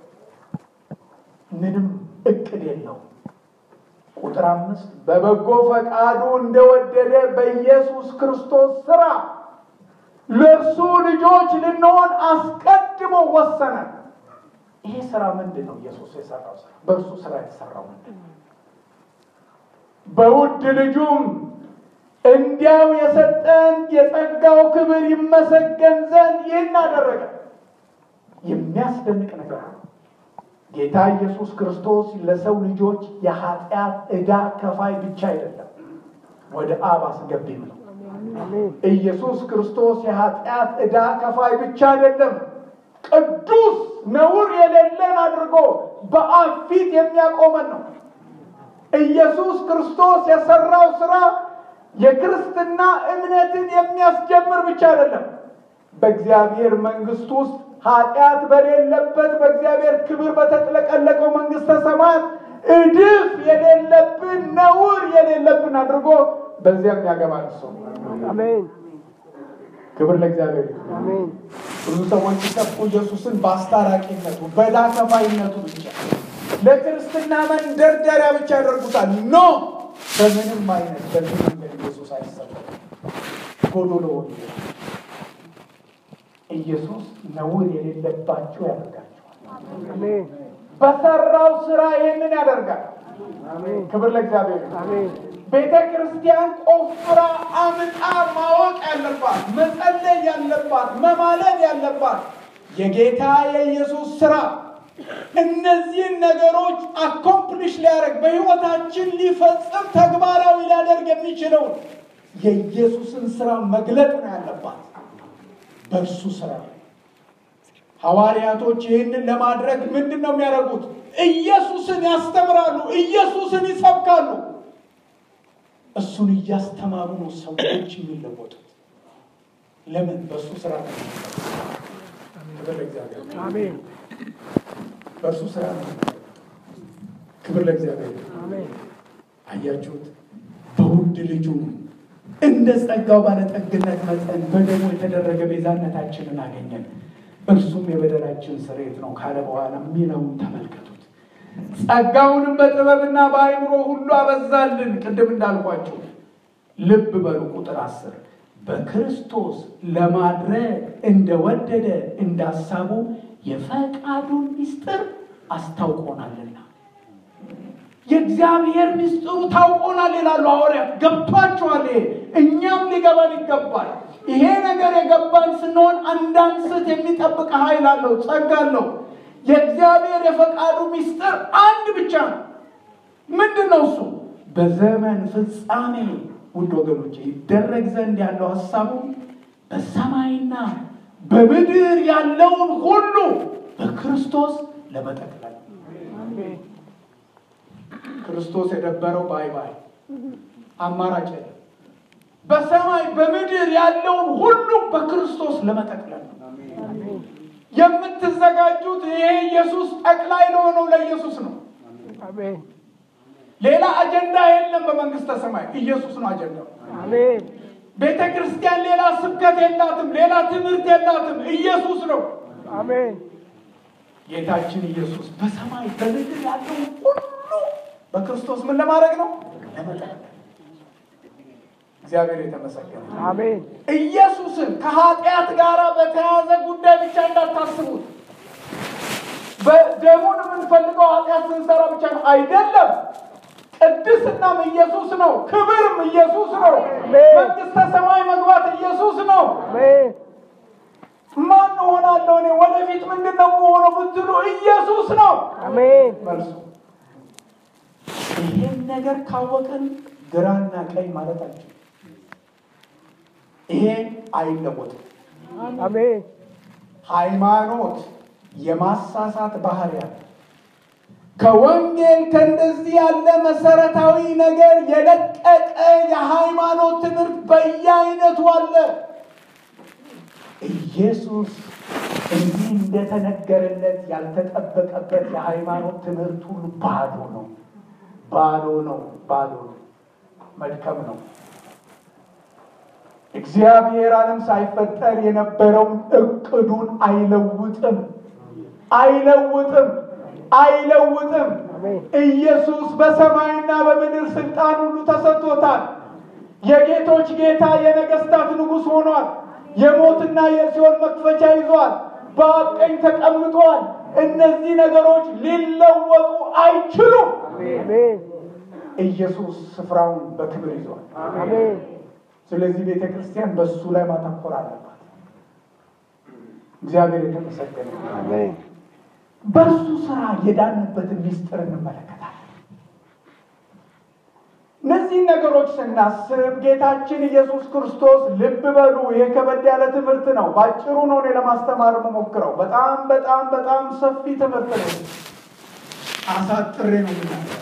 ምንም እቅድ የለው። ቁጥር አምስት በበጎ ፈቃዱ እንደወደደ በኢየሱስ ክርስቶስ ስራ ለእርሱ ልጆች ልንሆን አስቀድሞ ወሰነ። ይሄ ስራ ምንድን ነው? ኢየሱስ የሰራው ስራ በእርሱ ስራ የተሰራው ምንድን ነው? በውድ ልጁም እንዲያው የሰጠን የጸጋው ክብር ይመሰገን ዘንድ ይህን አደረገ። የሚያስደንቅ ነገር ነው። ጌታ ኢየሱስ ክርስቶስ ለሰው ልጆች የኃጢአት ዕዳ ከፋይ ብቻ አይደለም፣ ወደ አብ አስገቢም ነው። ኢየሱስ ክርስቶስ የኃጢአት ዕዳ ከፋይ ብቻ አይደለም፣ ቅዱስ ነውር የሌለን አድርጎ በአብ ፊት የሚያቆመን ነው። ኢየሱስ ክርስቶስ የሰራው ስራ የክርስትና እምነትን የሚያስጀምር ብቻ አይደለም። በእግዚአብሔር መንግስት ውስጥ ኃጢአት በሌለበት በእግዚአብሔር ክብር በተጥለቀለቀው መንግስተ ሰማያት እድፍ የሌለብን ነውር የሌለብን አድርጎ በዚያም ያገባል ሰው አሜን ክብር ለእግዚአብሔር ይሁን። አሜን ብዙ ሰዎች ሲሰብኩ ኢየሱስን በአስታራቂነቱ በዕዳ ከፋይነቱ ብቻ ለክርስትና መንደርደሪያ ብቻ ያደርጉታል። ኖ በምንም አይነት በዚህ መንገድ ኢየሱስ አይሰበክም። ጎዶሎ ወንጌል ኢየሱስ ነውር የሌለባቸው ያደርጋቸዋል። አሜን በሰራው ስራ ይህንን ያደርጋል። አሜን ክብር ለእግዚአብሔር ይሁን። አሜን ቤተ ክርስቲያን ቆፍራ አምጣ ማወቅ ያለባት መጸለይ ያለባት መማለድ ያለባት የጌታ የኢየሱስ ስራ እነዚህን ነገሮች አኮምፕሊሽ ሊያደርግ በሕይወታችን ሊፈጽም ተግባራዊ ሊያደርግ የሚችለውን የኢየሱስን ስራ መግለጥ ነው ያለባት በእርሱ ስራ ሐዋርያቶች ይህንን ለማድረግ ምንድን ነው የሚያደርጉት? ኢየሱስን ያስተምራሉ፣ ኢየሱስን ይሰብካሉ። እሱን እያስተማሩ ነው ሰዎች የሚለወጡት። ለምን? በእሱ ስራ ነው። ክብር ለእግዚአብሔር። አሜን በእርሱ ስራ ነው። ክብር ለእግዚአብሔር። አሜን አያችሁት? በውድ ልጁ እንደ ጸጋው ባለጠግነት መጠን በደሙ የተደረገ ቤዛነታችንን አገኘን። እርሱም የበደላችን ስርየት ነው ካለ በኋላ የሚለውን ተመልከቱት። ጸጋውንም በጥበብና በአይምሮ ሁሉ አበዛልን። ቅድም እንዳልኳችሁ ልብ በሉ። ቁጥር አስር በክርስቶስ ለማድረግ እንደወደደ እንዳሳቡ የፈቃዱን ምስጢር አስታውቆናልና የእግዚአብሔር ምስጢሩ ታውቆናል ይላሉ ሐዋርያት። ገብቷቸዋል። ይሄ እኛም ሊገባን ይገባል። ይሄ ነገር የገባን ስንሆን አንዳንስት የሚጠብቅ ኃይል አለው፣ ጸጋ አለው። የእግዚአብሔር የፈቃዱ ምስጢር አንድ ብቻ ነው። ምንድን ነው እሱ? በዘመን ፍጻሜ ውድ ወገኖች ይደረግ ዘንድ ያለው ሀሳቡ በሰማይና በምድር ያለውን ሁሉ በክርስቶስ ለመጠቅለል አሜን ክርስቶስ የደበረው ባይ ባይ አማራጭ የለም። በሰማይ በምድር ያለውን ሁሉ በክርስቶስ ለመጠቅለል ነው አሜን የምትዘጋጁት። ይሄ ኢየሱስ ጠቅላይ ለሆነው ለኢየሱስ ነው። አሜን ሌላ አጀንዳ የለም በመንግስተ ሰማይ ኢየሱስ ነው አጀንዳው። አሜን ቤተ ክርስቲያን ሌላ ስብከት የላትም፣ ሌላ ትምህርት የላትም። ኢየሱስ ነው አሜን ጌታችን ኢየሱስ በሰማይ በምድር ያለውን ሁሉ በክርስቶስ ምን ለማድረግ ነው? ለመጠቅለል። እግዚአብሔር የተመሰገነ ይሁን። አሜን ኢየሱስን ከኃጢአት ጋር በተያያዘ ጉዳይ ብቻ እንዳታስቡት። በደሙን የምንፈልገው ኃጢአት ስንሰራ ብቻ ነው አይደለም። ቅድስናም ኢየሱስ ነው። ክብርም ኢየሱስ ነው። መንግስተ ሰማይ መግባት ኢየሱስ ነው። አሜን ማን እሆናለሁ እኔ ወደፊት ምንድን ነው የምሆነው ብትሉ ኢየሱስ ነው አሜን መልሱ። ይህን ነገር ካወቅን ግራና ቀኝ ማለታችን ይሄ አይለወጥም። አሜን ሃይማኖት የማሳሳት ባህሪ ያለ ከወንጌል ከእንደዚህ ያለ መሰረታዊ ነገር የለቀቀ የሃይማኖት ትምህርት በየአይነቱ አለ። ኢየሱስ እንዲህ እንደተነገረለት ያልተጠበቀበት የሃይማኖት ትምህርት ሁሉ ባዶ ነው፣ ባዶ ነው፣ ባዶ ነው፣ መድከም ነው። እግዚአብሔር ዓለም ሳይፈጠር የነበረውን እቅዱን አይለውጥም፣ አይለውጥም፣ አይለውጥም። አሜን ኢየሱስ በሰማይና በምድር ስልጣን ሁሉ ተሰጥቶታል። የጌቶች ጌታ የነገስታት ንጉሥ ሆኗል። የሞትና የሲኦል መክፈቻ ይዟል። በአብ ቀኝ ተቀምጧል። እነዚህ ነገሮች ሊለወጡ አይችሉም። አሜን ኢየሱስ ስፍራውን በክብር ይዟል። አሜን ስለዚህ ቤተ ክርስቲያን በእሱ ላይ ማተኮር አለባት። እግዚአብሔር የተመሰገነ ይሁን። አሜን በእርሱ ስራ የዳንበትን ሚስጥር እንመለከታለን። እነዚህን ነገሮች ስናስብ ጌታችን ኢየሱስ ክርስቶስ ልብ በሉ፣ ይሄ ከበድ ያለ ትምህርት ነው። ባጭሩ ነው እኔ ለማስተማር የምሞክረው። በጣም በጣም በጣም ሰፊ ትምህርት ነው። አሳጥሬ ነው የምናገረው።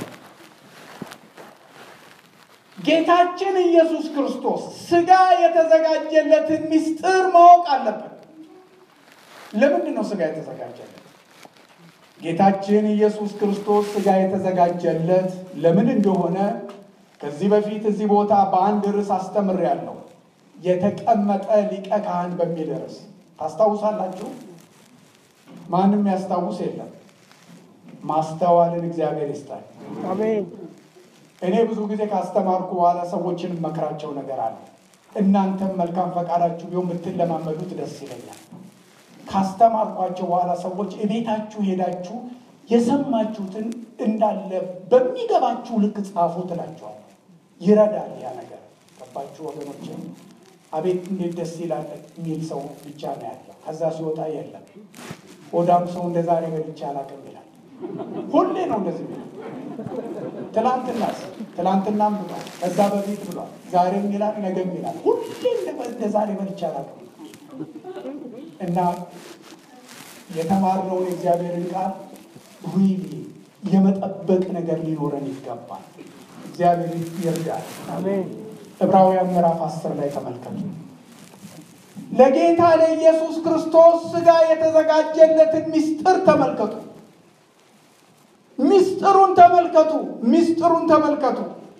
ጌታችን ኢየሱስ ክርስቶስ ስጋ የተዘጋጀለትን ሚስጥር ማወቅ አለበት። ለምንድን ነው ስጋ የተዘጋጀለት? ጌታችን ኢየሱስ ክርስቶስ ስጋ የተዘጋጀለት ለምን እንደሆነ ከዚህ በፊት እዚህ ቦታ በአንድ ርዕስ አስተምሬያለሁ። የተቀመጠ ሊቀ ካህን በሚል ርዕስ ታስታውሳላችሁ? ማንም ያስታውስ የለም። ማስተዋልን እግዚአብሔር ይስጣል። አሜን እኔ ብዙ ጊዜ ካስተማርኩ በኋላ ሰዎችን መክራቸው ነገር አለ። እናንተም መልካም ፈቃዳችሁ ቢሆን ብትለማመዱት ደስ ይለኛል። ካስተማርኳቸው በኋላ ሰዎች እቤታችሁ ሄዳችሁ የሰማችሁትን እንዳለ በሚገባችሁ ልክ ጻፉ ትላቸዋል። ይረዳል ያ ነገር። ገባችሁ ወገኖች? አቤት እንዴት ደስ ይላል የሚል ሰው ብቻ ነው ያለው። ከዛ ሲወጣ የለም። ሆዳም ሰው እንደ ዛሬ በልቼ አላውቅም ይላል። ሁሌ ነው እንደዚህ የሚለው። ትላንትናስ ትላንትናም ብሏል፣ ከዛ በፊት ብሏል፣ ዛሬም ይላል፣ ነገም ይላል። ሁሌ እንደ ዛሬ በልቼ አላውቅም እና የተማርነውን የእግዚአብሔርን ቃል ሪሊ የመጠበቅ ነገር ሊኖረን ይገባል። እግዚአብሔር ይርዳል። አሜን ዕብራውያን ምዕራፍ አስር ላይ ተመልከቱ። ለጌታ ለኢየሱስ ክርስቶስ ሥጋ የተዘጋጀለትን ምስጢር ተመልከቱ። ምስጢሩን ተመልከቱ። ምስጢሩን ተመልከቱ።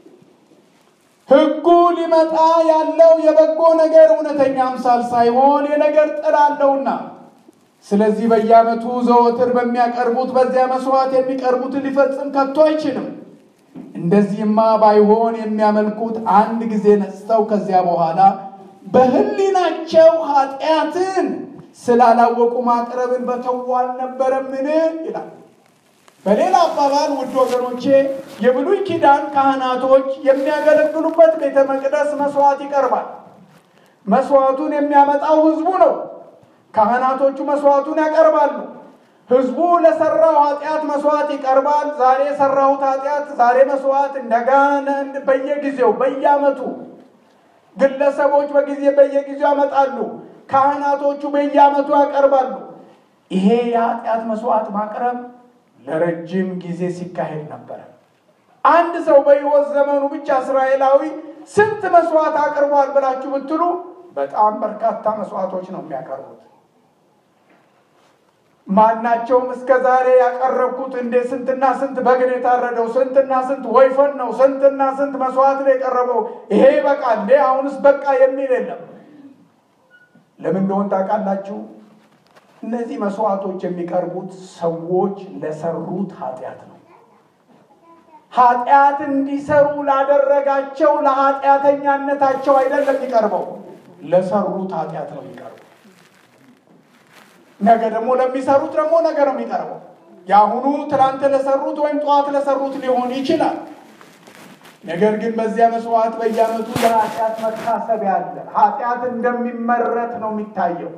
ሕጉ ሊመጣ ያለው የበጎ ነገር እውነተኛ አምሳል ሳይሆን የነገር ጥላ አለውና፣ ስለዚህ በየዓመቱ ዘወትር በሚያቀርቡት በዚያ መስዋዕት የሚቀርቡትን ሊፈጽም ከቶ አይችልም። እንደዚህማ ባይሆን የሚያመልኩት አንድ ጊዜ ነጽተው ከዚያ በኋላ በሕሊናቸው ኃጢአትን ስላላወቁ ማቅረብን በተዉ አልነበረምን? ይላል። በሌላ አባባል ውድ ወገኖቼ የብሉይ ኪዳን ካህናቶች የሚያገለግሉበት ቤተ መቅደስ መስዋዕት ይቀርባል። መስዋዕቱን የሚያመጣው ሕዝቡ ነው። ካህናቶቹ መስዋዕቱን ያቀርባሉ። ሕዝቡ ለሰራው ኃጢአት መስዋዕት ይቀርባል። ዛሬ የሰራሁት ኃጢአት ዛሬ መስዋዕት እንደገና በየጊዜው በየዓመቱ ግለሰቦች በጊዜ በየጊዜው ያመጣሉ። ካህናቶቹ በየዓመቱ ያቀርባሉ። ይሄ የኃጢአት መስዋዕት ማቅረብ ለረጅም ጊዜ ሲካሄድ ነበረ። አንድ ሰው በሕይወት ዘመኑ ብቻ እስራኤላዊ ስንት መስዋዕት አቅርቧል ብላችሁ ብትሉ በጣም በርካታ መስዋዕቶች ነው የሚያቀርቡት። ማናቸውም እስከ ዛሬ ያቀረብኩት እንዴ ስንትና ስንት በግ ነው የታረደው፣ ስንትና ስንት ወይፈን ነው፣ ስንትና ስንት መስዋዕት ነው የቀረበው፣ ይሄ በቃ እንዴ አሁንስ በቃ የሚል የለም። ለምን እንደሆን ታውቃላችሁ? እነዚህ መስዋዕቶች የሚቀርቡት ሰዎች ለሰሩት ኃጢአት ነው። ኃጢአት እንዲሰሩ ላደረጋቸው ለኃጢአተኛነታቸው አይደለም የሚቀርበው፣ ለሰሩት ኃጢአት ነው የሚቀርበው። ነገ ደግሞ ለሚሰሩት ደግሞ ነገ ነው የሚቀርበው። የአሁኑ ትላንት ለሰሩት ወይም ጠዋት ለሰሩት ሊሆን ይችላል። ነገር ግን በዚያ መስዋዕት በየዓመቱ ለኃጢአት መታሰቢያ አለ። ኃጢአት እንደሚመረት ነው የሚታየው።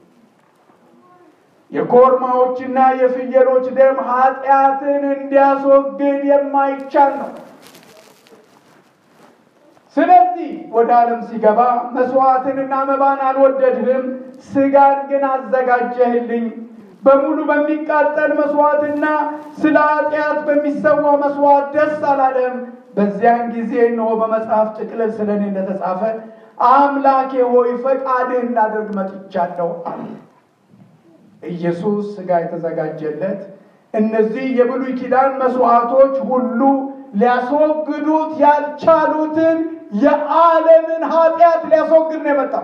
የኮርማዎችና የፍየሎች ደም ኃጢአትን እንዲያስወግድ የማይቻል ነው። ስለዚህ ወደ ዓለም ሲገባ መስዋዕትንና መባን አልወደድህም፣ ስጋን ግን አዘጋጀህልኝ። በሙሉ በሚቃጠል መስዋዕትና ስለ ኃጢአት በሚሰዋው መስዋዕት ደስ አላለም። በዚያን ጊዜ እነሆ በመጽሐፍ ጥቅልል ስለ እኔ እንደተጻፈ አምላኬ ሆይ ፈቃድህን ላደርግ መጥቻለሁ አለ። ኢየሱስ ስጋ የተዘጋጀለት እነዚህ የብሉይ ኪዳን መስዋዕቶች ሁሉ ሊያስወግዱት ያልቻሉትን የዓለምን ኃጢአት ሊያስወግድ ነው የመጣው።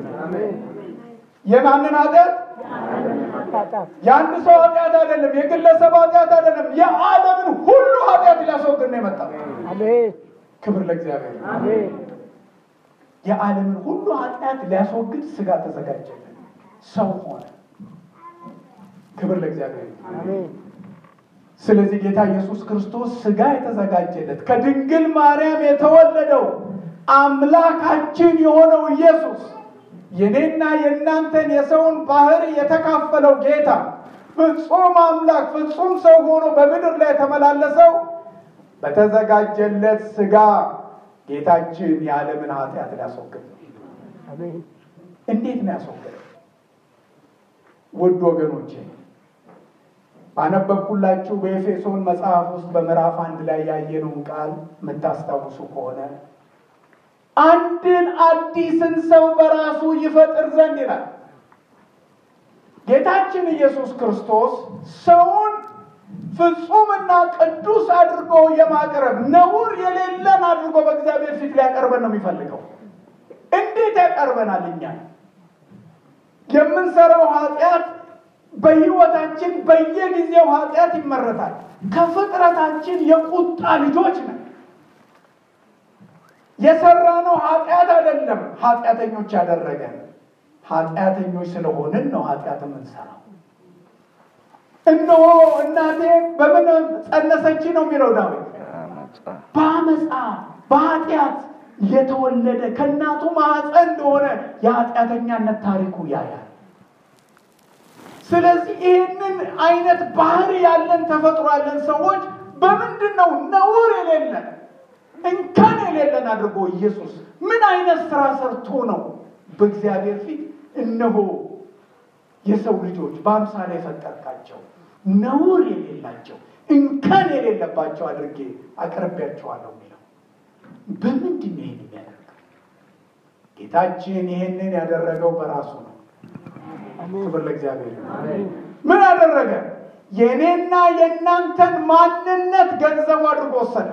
የማንን ኃጢአት? ኃጢአት የአንድ ሰው ኃጢአት አይደለም፣ የግለሰብ ኃጢአት አይደለም። የዓለምን ሁሉ ኃጢአት ሊያስወግድ ነው የመጣው። አሜን ክብር ለእግዚአብሔር። አሜን የዓለምን ሁሉ ኃጢአት ሊያስወግድ ስጋ ተዘጋጀለት፣ ሰው ሆነ። ክብር ለእግዚአብሔር። አሜን ስለዚህ ጌታ ኢየሱስ ክርስቶስ ስጋ የተዘጋጀለት ከድንግል ማርያም የተወለደው አምላካችን የሆነው ኢየሱስ የኔና የእናንተን የሰውን ባህሪ የተካፈለው ጌታ ፍጹም አምላክ ፍጹም ሰው ሆኖ በምድር ላይ የተመላለሰው በተዘጋጀለት ስጋ ጌታችን የዓለምን ኃጢአት ሊያስወግድ ነው። አሜን እንዴት ነው ያስወገደው? ውድ ወገኖቼ ባነበብኩላችሁ በኤፌሶን መጽሐፍ ውስጥ በምዕራፍ አንድ ላይ ያየነውን ቃል የምታስታውሱ ከሆነ አንድን አዲስን ሰው በራሱ ይፈጥር ዘንድ ይላል። ጌታችን ኢየሱስ ክርስቶስ ሰውን ፍጹምና ቅዱስ አድርጎ የማቅረብ ነውር የሌለን አድርጎ በእግዚአብሔር ፊት ሊያቀርበን ነው የሚፈልገው። እንዴት ያቀርበናል? እኛ የምንሰራው ኃጢአት በሕይወታችን በየጊዜው ኃጢአት ይመረታል። ከፍጥረታችን የቁጣ ልጆች ነን። የሰራነው ኃጢአት አይደለም ኃጢአተኞች ያደረገን። ኃጢአተኞች ስለሆንን ነው ኃጢአት የምንሰራው። እነሆ እናቴ በምን ጸነሰች ነው የሚለው ዳዊት። በአመፃ በኃጢአት የተወለደ ከእናቱ ማኅፀን እንደሆነ የኃጢአተኛነት ታሪኩ ያያል። ስለዚህ ይህንን አይነት ባህሪ ያለን ተፈጥሮ ያለን ሰዎች በምንድን ነው ነውር የሌለን እንከን የሌለን አድርጎ ኢየሱስ ምን አይነት ስራ ሰርቶ ነው በእግዚአብሔር ፊት እነሆ የሰው ልጆች በአምሳሌ የፈጠርካቸው ነውር የሌላቸው እንከን የሌለባቸው አድርጌ አቅርቤያቸዋለሁ የሚለው በምንድን ነው ይህን የሚያደርገው? ጌታችን ይህንን ያደረገው በራሱ ነው። ክብር ለእግዚአብሔር ይሁን። ምን አደረገ? የእኔና የእናንተን ማንነት ገንዘቡ አድርጎ ወሰደ።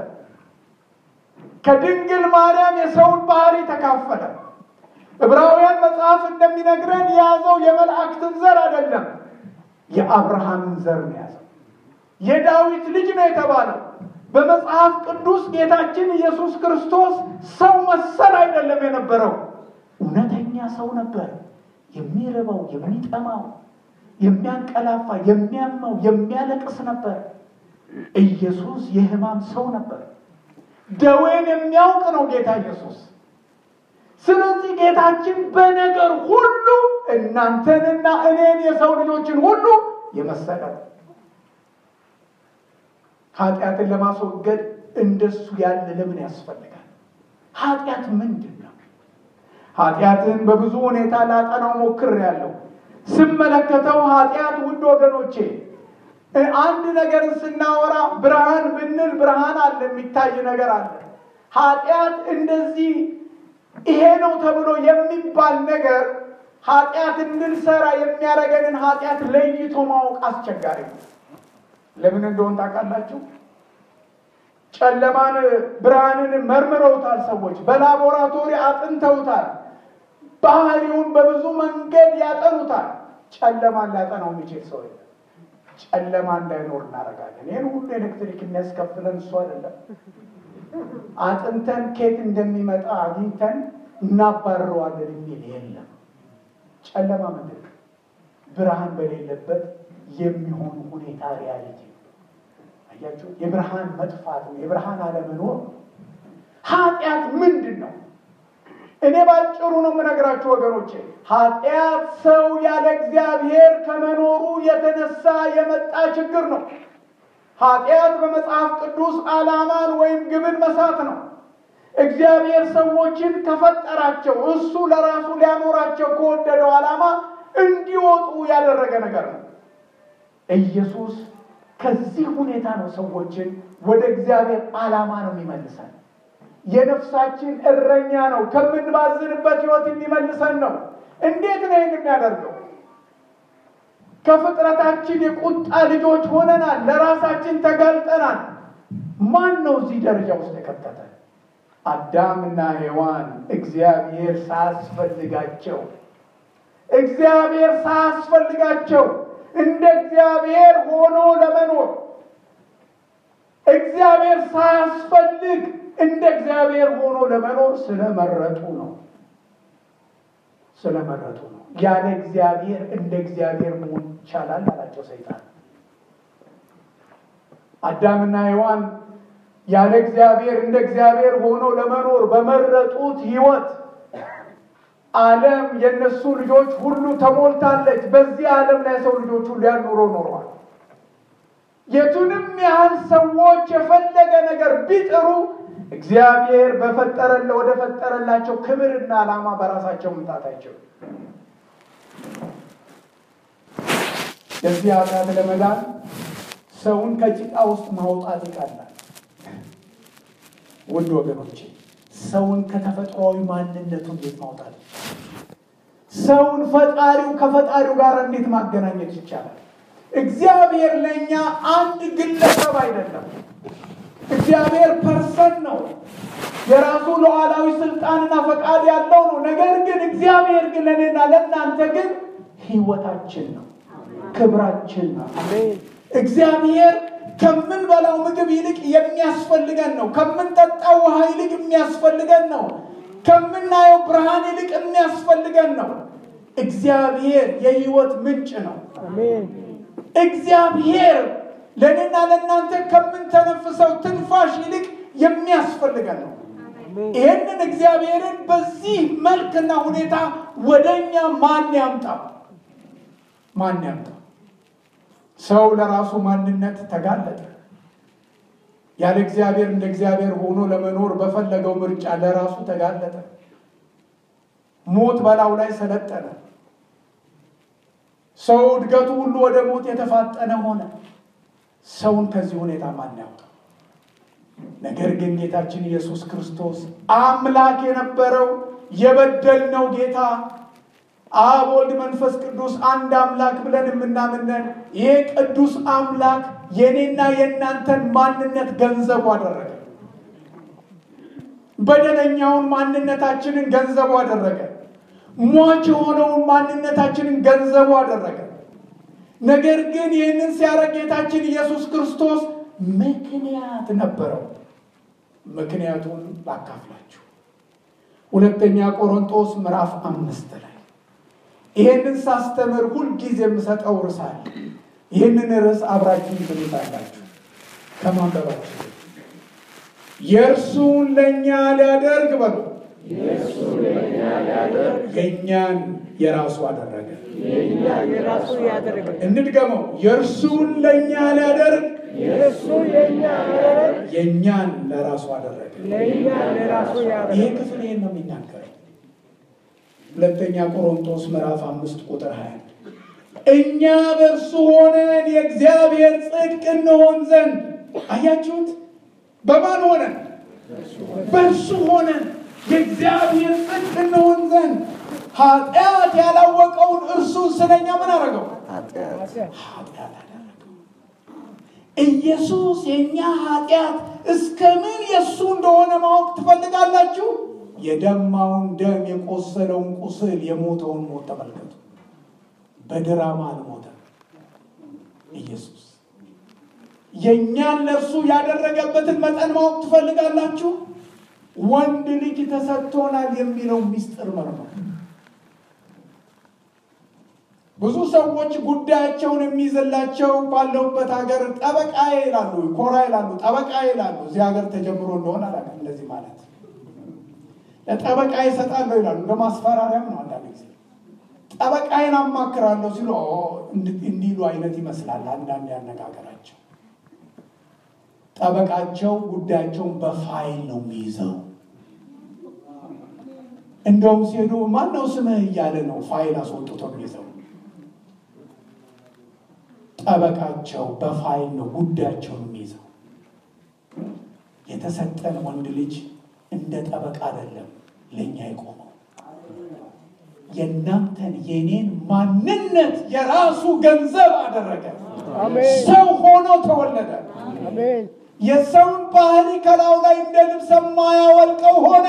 ከድንግል ማርያም የሰውን ባህሪ ተካፈለ። ዕብራውያን መጽሐፍ እንደሚነግረን የያዘው የመላእክትን ዘር አይደለም፣ የአብርሃምን ዘር ነው የያዘው። የዳዊት ልጅ ነው የተባለው። በመጽሐፍ ቅዱስ ጌታችን ኢየሱስ ክርስቶስ ሰው መሰል አይደለም የነበረው፣ እውነተኛ ሰው ነበር። የሚርበው፣ የሚጠማው፣ የሚያንቀላፋ፣ የሚያመው፣ የሚያለቅስ ነበር። ኢየሱስ የሕማም ሰው ነበር። ደዌን የሚያውቅ ነው ጌታ ኢየሱስ። ስለዚህ ጌታችን በነገር ሁሉ እናንተንና እኔን የሰው ልጆችን ሁሉ የመሰለ ነው። ኃጢአትን ለማስወገድ እንደሱ ያለ ለምን ያስፈልጋል? ኃጢአት ምንድን ነው? ኃጢአትን በብዙ ሁኔታ ላጠናው ሞክሬያለሁ። ስመለከተው ኃጢአት ውድ ወገኖቼ አንድ ነገርን ስናወራ ብርሃን ብንል ብርሃን አለ፣ የሚታይ ነገር አለ። ኃጢአት እንደዚህ ይሄ ነው ተብሎ የሚባል ነገር ኃጢአት እንድንሰራ የሚያደርገንን ኃጢአት ለይቶ ማወቅ አስቸጋሪ ነው። ለምን እንደሆን ታውቃላችሁ? ጨለማን ብርሃንን መርምረውታል ሰዎች፣ በላቦራቶሪ አጥንተውታል። ባህሪውን በብዙ መንገድ ያጠኑታል። ጨለማን ሊያጠናው የሚችል ሰው የለም። ጨለማ እንዳይኖር እናደርጋለን። ይህን ሁሉ ኤሌክትሪክ የሚያስከፍለን እሱ አይደለም። አጥንተን ኬት እንደሚመጣ አግኝተን እናባርረዋለን የሚል የለም። ጨለማ ምንድን ነው? ብርሃን በሌለበት የሚሆን ሁኔታ ሪያሊቲ ነው። አያችሁ፣ የብርሃን መጥፋት ነው፣ የብርሃን አለመኖር ነው። ኃጢአት ምንድን ነው? እኔ ባጭሩ ነው የምነግራችሁ ወገኖቼ። ኃጢአት ሰው ያለ እግዚአብሔር ከመኖሩ የተነሳ የመጣ ችግር ነው። ኃጢአት በመጽሐፍ ቅዱስ ዓላማን ወይም ግብን መሳት ነው። እግዚአብሔር ሰዎችን ከፈጠራቸው እሱ ለራሱ ሊያኖራቸው ከወደደው ዓላማ እንዲወጡ ያደረገ ነገር ነው። ኢየሱስ ከዚህ ሁኔታ ነው ሰዎችን ወደ እግዚአብሔር ዓላማ ነው የሚመልሰን። የነፍሳችን እረኛ ነው። ከምንባዝንበት ሕይወት የሚመልሰን ነው። እንዴት ነው ይህን የሚያደርገው? ከፍጥረታችን የቁጣ ልጆች ሆነናል። ለራሳችን ተጋልጠናል። ማን ነው እዚህ ደረጃ ውስጥ የከተተ? አዳምና ሔዋን እግዚአብሔር ሳያስፈልጋቸው እግዚአብሔር ሳያስፈልጋቸው እንደ እግዚአብሔር ሆኖ ለመኖር እግዚአብሔር ሳያስፈልግ እንደ እግዚአብሔር ሆኖ ለመኖር ስለመረጡ ነው። ስለመረጡ ነው። ያለ እግዚአብሔር እንደ እግዚአብሔር መሆን ይቻላል አላቸው ሰይጣን። አዳምና ሔዋን ያለ እግዚአብሔር እንደ እግዚአብሔር ሆኖ ለመኖር በመረጡት ሕይወት ዓለም የእነሱ ልጆች ሁሉ ተሞልታለች። በዚህ ዓለም ላይ ሰው ልጆች ሁሉ ያን ኑሮ ኖረዋል። የቱንም ያህል ሰዎች የፈለገ ነገር ቢጥሩ እግዚአብሔር በፈጠረለ ወደ ፈጠረላቸው ክብርና ዓላማ በራሳቸው መምጣት አይችሉም። ለዚህ ኃጢአት ለመዳን ሰውን ከጭቃ ውስጥ ማውጣት ይቀላል። ውድ ወገኖቼ ሰውን ከተፈጥሯዊ ማንነቱ እንዴት ማውጣት ይቻላል? ሰውን ፈጣሪው ከፈጣሪው ጋር እንዴት ማገናኘት ይቻላል? እግዚአብሔር ለእኛ አንድ ግለሰብ አይደለም። እግዚአብሔር ፐርሰን ነው። የራሱ ሉዓላዊ ስልጣንና ፈቃድ ያለው ነው። ነገር ግን እግዚአብሔር ግን ለእኔና ለእናንተ ግን ሕይወታችን ነው፣ ክብራችን ነው። አሜን። እግዚአብሔር ከምንበላው ምግብ ይልቅ የሚያስፈልገን ነው። ከምንጠጣው ውሃ ይልቅ የሚያስፈልገን ነው። ከምናየው ብርሃን ይልቅ የሚያስፈልገን ነው። እግዚአብሔር የሕይወት ምንጭ ነው። አሜን። እግዚአብሔር ለእኔና ለእናንተ ከምንተነፍሰው ትንፋሽ ይልቅ የሚያስፈልገን ነው። አሜን። ይህንን እግዚአብሔርን በዚህ መልክና ሁኔታ ወደ እኛ ማን ያምጣው? ማን ያምጣው? ሰው ለራሱ ማንነት ተጋለጠ። ያለ እግዚአብሔር እንደ እግዚአብሔር ሆኖ ለመኖር በፈለገው ምርጫ ለራሱ ተጋለጠ። ሞት በላዩ ላይ ሰለጠነ። ሰው እድገቱ ሁሉ ወደ ሞት የተፋጠነ ሆነ። ሰውን ከዚህ ሁኔታ ማን ያውጣው? ነገር ግን ጌታችን ኢየሱስ ክርስቶስ አምላክ የነበረው የበደልነው ጌታ አብ ወልድ መንፈስ ቅዱስ አንድ አምላክ ብለን የምናምነን ይሄ ቅዱስ አምላክ የኔና የእናንተን ማንነት ገንዘቡ አደረገ። በደለኛውን ማንነታችንን ገንዘቡ አደረገ። ሟች የሆነውን ማንነታችንን ገንዘቡ አደረገ። ነገር ግን ይህንን ሲያደርግ ጌታችን ኢየሱስ ክርስቶስ ምክንያት ነበረው። ምክንያቱን ላካፍላችሁ። ሁለተኛ ቆሮንቶስ ምዕራፍ አምስት ላይ ይህንን ሳስተምር ሁልጊዜ የምሰጠው ርዕስ አለ። ይህንን ርዕስ አብራችሁ ትሉታላችሁ ከማንበባችሁ የእርሱን ለእኛ ሊያደርግ በሉ የእኛን የራሱ አደረገ። የራሱ ያደረገ እንድገመው። የእርሱን ለእኛ ሊያደርግ እሱ የኛ ያደረገ የእኛን ለራሱ አደረገ። ለእኛ ለራሱ ይሄ ያደረገ ክፍል ይህን ነው የሚናገረው። ሁለተኛ ቆሮንቶስ ምዕራፍ አምስት ቁጥር ሀያ እኛ በእርሱ ሆነን የእግዚአብሔር ጽድቅ እንሆን ዘንድ አያችሁት። በማን ሆነን? በእርሱ ሆነን የእግዚአብሔር ጽድቅ እንሆን ዘንድ ኃጢአት ያላወቀውን እርሱን ስለኛ ምን አደረገው? ኃጢአት ኃጢአት አደረገው። ኢየሱስ የእኛ ኃጢአት እስከ ምን የእሱ እንደሆነ ማወቅ ትፈልጋላችሁ? የደማውን ደም፣ የቆሰለውን ቁስል፣ የሞተውን ሞት ተመልከቱ። በድራማ አልሞተም ኢየሱስ። የእኛን ለእርሱ ያደረገበትን መጠን ማወቅ ትፈልጋላችሁ? ወንድ ልጅ ተሰጥቶናል የሚለው ሚስጥር መርመር ብዙ ሰዎች ጉዳያቸውን የሚይዝላቸው ባለሁበት ሀገር ጠበቃ ይላሉ፣ ኮራ ይላሉ፣ ጠበቃ ይላሉ። እዚህ ሀገር ተጀምሮ እንደሆነ አላውቅም። እንደዚህ ማለት ለጠበቃ ይሰጣለሁ ይላሉ። እንደ ማስፈራሪያም ነው። አንዳንድ ጊዜ ጠበቃዬን አማክራለሁ ሲሉ ኦ፣ እንድ- እንዲሉ አይነት ይመስላል አንዳንድ ያነጋገራቸው። ጠበቃቸው ጉዳያቸውን በፋይል ነው የሚይዘው። እንደውም ሲሄዱ ማነው ስምህ እያለ ነው ፋይል አስወጥቶ የሚይዘው። ጠበቃቸው በፋይል ነው ጉዳያቸውን የሚይዘው። የተሰጠን ወንድ ልጅ እንደ ጠበቃ አይደለም ለእኛ የቆመው የእናንተን የኔን ማንነት የራሱ ገንዘብ አደረገ። አሜን ሰው ሆኖ ተወለደ። አሜን የሰውን ባህሪ ከላዩ ላይ እንደ ልብስ የማያወልቀው ሆነ።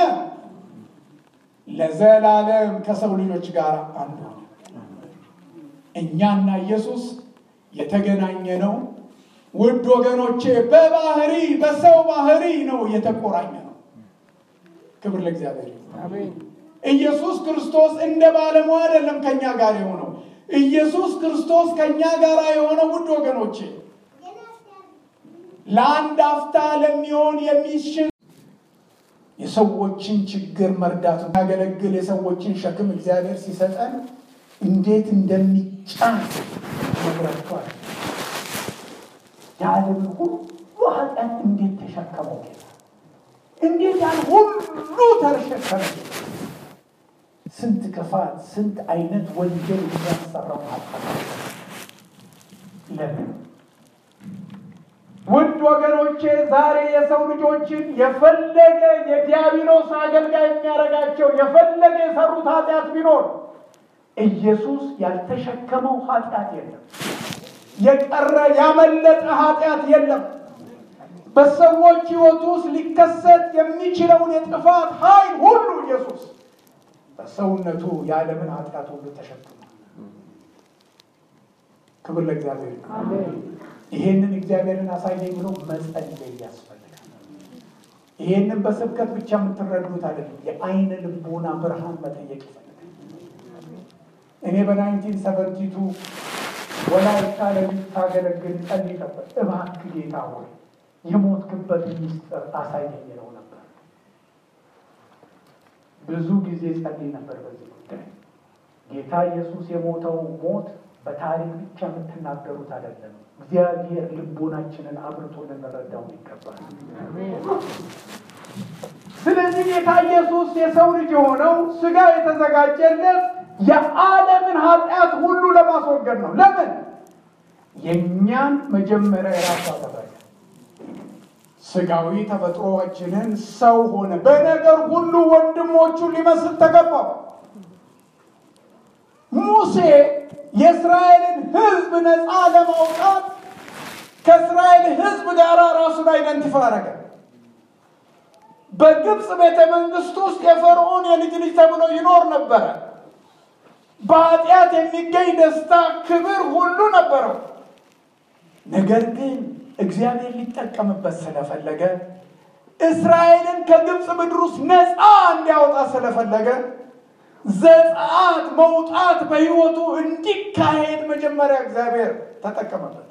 ለዘላለም ከሰው ልጆች ጋር አንድ ሆነ። እኛና ኢየሱስ የተገናኘ ነው። ውድ ወገኖቼ በባህሪ በሰው ባህሪ ነው የተቆራኘ ነው። ክብር ለእግዚአብሔር ይሁን። አሜን ኢየሱስ ክርስቶስ እንደ ባለሙያ አይደለም ከኛ ጋር የሆነው። ኢየሱስ ክርስቶስ ከኛ ጋር የሆነው ውድ ወገኖቼ ለአንድ አፍታ ለሚሆን የሚሽን የሰዎችን ችግር መርዳት የሚያገለግል የሰዎችን ሸክም እግዚአብሔር ሲሰጠን እንዴት እንደሚጫን ነግራችኋል። የዓለምን ሁሉ ኃጢአት እንዴት ተሸከመው ጌታ እንዴት ያን ሁሉ ተሸከመ ጌታ። ስንት ክፋት፣ ስንት አይነት ወንጀል የሚያሰራው ኃጢአት ለምን? ውድ ወገኖቼ ዛሬ የሰው ልጆችን የፈለገ የዲያብሎስ አገልጋይ የሚያደርጋቸው የፈለገ የሰሩት ኃጢአት ቢኖር ኢየሱስ ያልተሸከመው ኃጢአት የለም። የቀረ ያመለጠ ኃጢአት የለም። በሰዎች ሕይወት ውስጥ ሊከሰት የሚችለውን የጥፋት ኃይል ሁሉ ኢየሱስ በሰውነቱ የዓለምን ኃጢአት ሁሉ ተሸክሟል። ክብር ለእግዚአብሔር ይሁን። አሜን ይሄንን እግዚአብሔርን አሳየኝ ብሎ መጸለይ ያስፈልጋል። ይሄንን በስብከት ብቻ የምትረዱት አይደለም። የአይነ ልቦና ብርሃን መጠየቅ ይፈልጋል። እኔ በናይንቲን ሰቨንቲቱ ወላይታ ለምታገለግል ጸልይ ነበር። እባክህ ጌታ ሆይ የሞትክበት ሚስጥር አሳየኝ ነው ነበር። ብዙ ጊዜ ጸልይ ነበር በዚህ ጉዳይ። ጌታ ኢየሱስ የሞተው ሞት በታሪክ ብቻ የምትናገሩት አይደለም። እግዚአብሔር ልቦናችንን አብርቶ ልንረዳው ይገባል። ስለዚህ ጌታ ኢየሱስ የሰው ልጅ የሆነው ስጋ የተዘጋጀለት የዓለምን ኃጢአት ሁሉ ለማስወገድ ነው። ለምን? የእኛን መጀመሪያ የራሱ አደረገ። ስጋዊ ተፈጥሮአችንን ሰው ሆነ። በነገር ሁሉ ወንድሞቹን ሊመስል ተገባው። ሙሴ የእስራኤልን ሕዝብ ነፃ ለማውጣት ከእስራኤል ሕዝብ ጋር ራሱን አይደንቲፋይ አደረገ። በግብፅ ቤተ መንግስት ውስጥ የፈርዖን የልጅ ልጅ ተብሎ ይኖር ነበረ። በኃጢአት የሚገኝ ደስታ፣ ክብር ሁሉ ነበረው። ነገር ግን እግዚአብሔር ሊጠቀምበት ስለፈለገ እስራኤልን ከግብፅ ምድር ውስጥ ነፃ እንዲያወጣ ስለፈለገ ዘጸአት መውጣት በሕይወቱ እንዲካሄድ መጀመሪያ እግዚአብሔር ተጠቀመበት።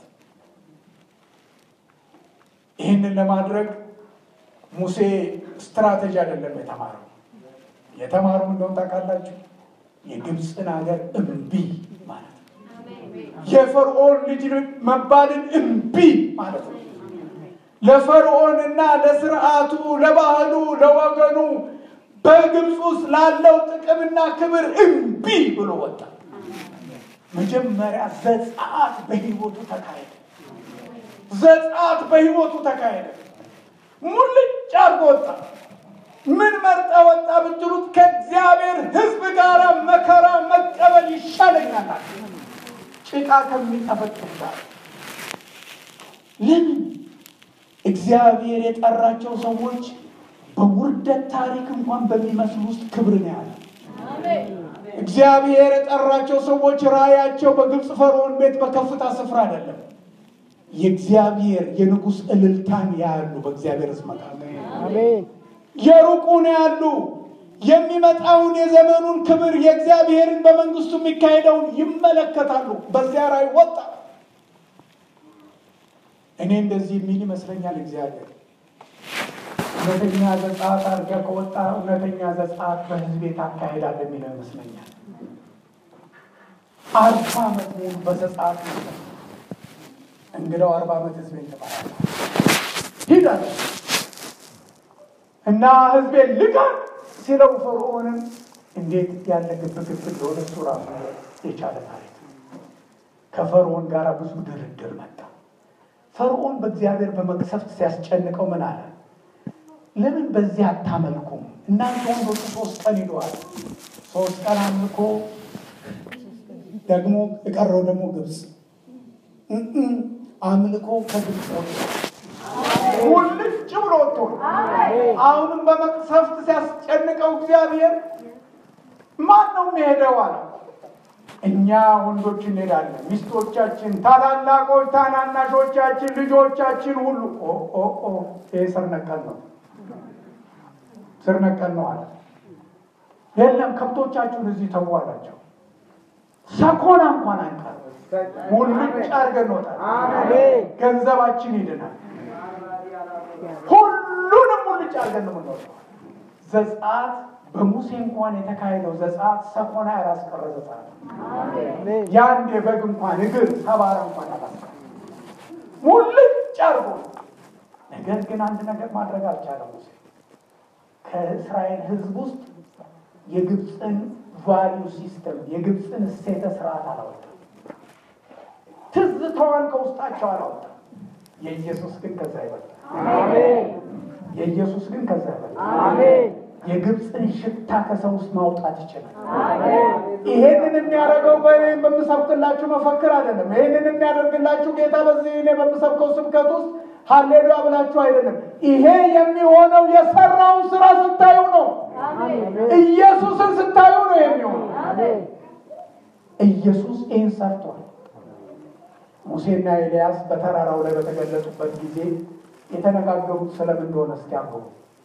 ይህንን ለማድረግ ሙሴ ስትራቴጂ አይደለም የተማረው። የተማረው እንደሆነ ታውቃላችሁ፣ የግብፅን ሀገር እምቢ ማለት ነው። የፈርዖን ልጅ መባልን እምቢ ማለት ነው። ለፈርዖንና ለስርዓቱ፣ ለባህሉ፣ ለወገኑ በግብፅ ውስጥ ላለው ጥቅምና ክብር እምቢ ብሎ ወጣ። መጀመሪያ ዘጸአት በሕይወቱ ተካሄደ። ዘጸአት በሕይወቱ ተካሄደ። ሙልጭ አድርጎ ወጣ። ምን መርጠ ወጣ ብትሉት ከእግዚአብሔር ሕዝብ ጋር መከራ መቀበል ይሻለኛል አለ። ጭቃ ከሚጠፈጥፍ ጋር ለምን? እግዚአብሔር የጠራቸው ሰዎች በውርደት ታሪክ እንኳን በሚመስል ውስጥ ክብር ነው ያለ። እግዚአብሔር የጠራቸው ሰዎች ራእያቸው በግብፅ ፈርዖን ቤት በከፍታ ስፍራ አይደለም። የእግዚአብሔር የንጉሥ እልልታን ያያሉ። በእግዚአብሔር ሕዝብ መካከል አሜን የሩቁን ያሉ የሚመጣውን የዘመኑን ክብር የእግዚአብሔርን በመንግስቱ የሚካሄደውን ይመለከታሉ። በዚያ ራእይ ወጣ። እኔ እንደዚህ የሚል ይመስለኛል እግዚአብሔር እውነተኛ ዘጸአት አድርገህ ከወጣ እውነተኛ ዘጸአት በህዝቤ ታካሄዳለህ የሚለው ይመስለኛል። አርባ ዓመት ሙሉ በዘጸአት ነው። እንግዳው አርባ ዓመት ህዝቤን ትመራለህ ሂድ አለ እና ህዝቤን ልቀቅ ሲለው ፈርዖንም እንዴት ያለ ግብግብ እንደሆነ እሱ ራሱ የቻለ ታሪክ ነው። ከፈርዖን ጋር ብዙ ድርድር መጣ። ፈርዖን በእግዚአብሔር በመቅሰፍት ሲያስጨንቀው ምን አለ? ለምን በዚህ አታመልኩም? እናንተ ወንዶቹ ሶስት ቀን ሂደዋል። ሶስት ቀን አምልኮ ደግሞ የቀረው ደግሞ ግብፅ እም አምልኮ ከግብፅ ወጣ። ሙልጭ ብሎ ወጥቶ አሁንም በመቅሰፍት ሲያስጨንቀው እግዚአብሔር ማን ነው የሚሄደው አለ። እኛ ወንዶች እንሄዳለን፣ ሚስቶቻችን፣ ታላላቆች፣ ታናናሾቻችን፣ ልጆቻችን ሁሉ ኦ ኦ ኦ ይሄ ስር ነቀል ነው፣ ስር ነቀል ነው አለ። የለም ከብቶቻችሁን እዚህ ተዉ አላቸው። ሰኮና እንኳን አንቀር ሙልጭ አድርገን እንወጣለን። ገንዘባችን ይድናል። ሁሉንም ሙልጭ አድርገን ነው የምንወጣው። ዘጸአት በሙሴ እንኳን የተካሄደው ዘጸአት ሰኮና ያላስቀረ ዘጸአት የአንድ የበግ እንኳን እግር ሰባራ እንኳን ያላስቀረ ሙልጭ አድርጎ ነገር ግን አንድ ነገር ማድረግ አልቻለም ሙሴ ከእስራኤል ሕዝብ ውስጥ የግብፅን ቫሊዩ ሲስተም የግብፅን እሴተ ስርዓት አላወጣም። ትዝታዋን ከውስጣቸው አላወጣም። የኢየሱስ ግን ከዛ ይበልጣል። የኢየሱስ ግን ከዛ ይበልጣል። የግብፅን ሽታ ከሰው ውስጥ ማውጣት ይችላል። ይሄንን የሚያደርገው በእኔ በምሰብክላችሁ መፈክር አይደለም። ይሄንን የሚያደርግላችሁ ጌታ በዚህ እኔ በምሰብከው ስብከት ውስጥ ሀሌሉያ ብላችሁ አይደለም። ይሄ የሚሆነው የሰራውን ስራ ስታዩ ነው። ኢየሱስን ስታዩ ነው የሚሆነው። ኢየሱስ ይህን ሰርቷል። ሙሴና ኤልያስ በተራራው ላይ በተገለጡበት ጊዜ የተነጋገሩት ስለምን እንደሆነ እስኪ አንብቡ።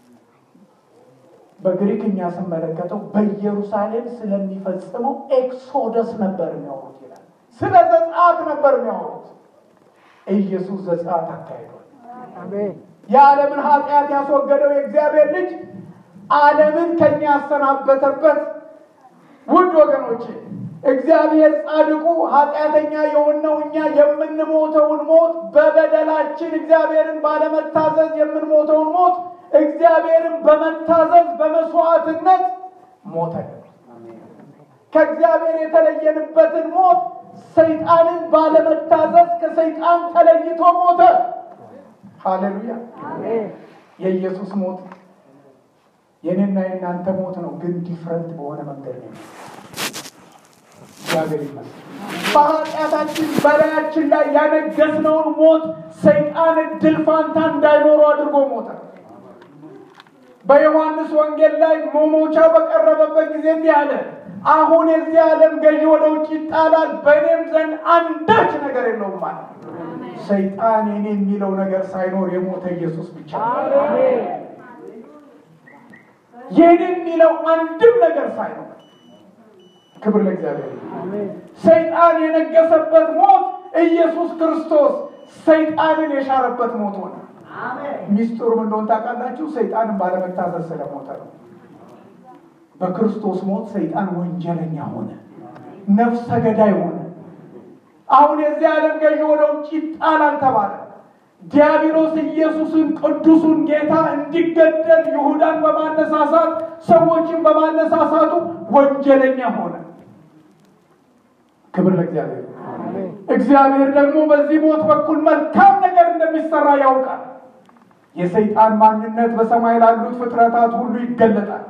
በግሪክኛ ስመለከተው በኢየሩሳሌም ስለሚፈጽመው ኤክሶደስ ነበር የሚያወሩት ይላል። ስለ ዘጸአት ነበር የሚያወሩት። ኢየሱስ ዘጸአት አካሂዷል። የዓለምን ኃጢአት ያስወገደው የእግዚአብሔር ልጅ ዓለምን ከኛ ያሰናበተበት ውድ ወገኖቼ እግዚአብሔር ጻድቁ ኃጢአተኛ የሆነው እኛ የምንሞተውን ሞት በበደላችን እግዚአብሔርን ባለመታዘዝ የምንሞተውን ሞት እግዚአብሔርን በመታዘዝ በመስዋዕትነት ሞተ። ከእግዚአብሔር የተለየንበትን ሞት ሰይጣንን ባለመታዘዝ ከሰይጣን ተለይቶ ሞተ። ሃሌሉያ! የኢየሱስ ሞት የኔና የእናንተ ሞት ነው፣ ግን ዲፍረንት በሆነ መንገድ ነው። እግዚአብሔር ይመስገን። በኃጢአታችን በላያችን ላይ ያነገስነውን ሞት ሰይጣን እድል ፋንታ እንዳይኖሩ አድርጎ ሞተ። በዮሐንስ ወንጌል ላይ መሞቻው በቀረበበት ጊዜ እንዲህ አለ፣ አሁን የዚህ ዓለም ገዢ ወደ ውጭ ይጣላል፣ በእኔም ዘንድ አንዳች ነገር የለውም ማለት ሰይጣን የኔ የሚለው ነገር ሳይኖር የሞተ ኢየሱስ ብቻ ነው። የኔ የሚለው አንድም ነገር ሳይኖር ክብር ለእግዚአብሔር። ሰይጣን የነገሰበት ሞት ኢየሱስ ክርስቶስ ሰይጣንን የሻረበት ሞት ሆነ። ሚስጥሩ ምን እንደሆነ ታውቃላችሁ? ሰይጣንን ባለመታዘዝ ስለሞተ ነው። በክርስቶስ ሞት ሰይጣን ወንጀለኛ ሆነ፣ ነፍሰ ገዳይ ሆነ። አሁን የዚህ ዓለም ገዢ ወደ ውጭ ይጣላል ተባለ። ዲያብሎስ ኢየሱስን ቅዱሱን ጌታ እንዲገደል ይሁዳን በማነሳሳት ሰዎችን በማነሳሳቱ ወንጀለኛ ሆነ። ክብር ለእግዚአብሔር። እግዚአብሔር ደግሞ በዚህ ሞት በኩል መልካም ነገር እንደሚሰራ ያውቃል። የሰይጣን ማንነት በሰማይ ላሉት ፍጥረታት ሁሉ ይገለጣል።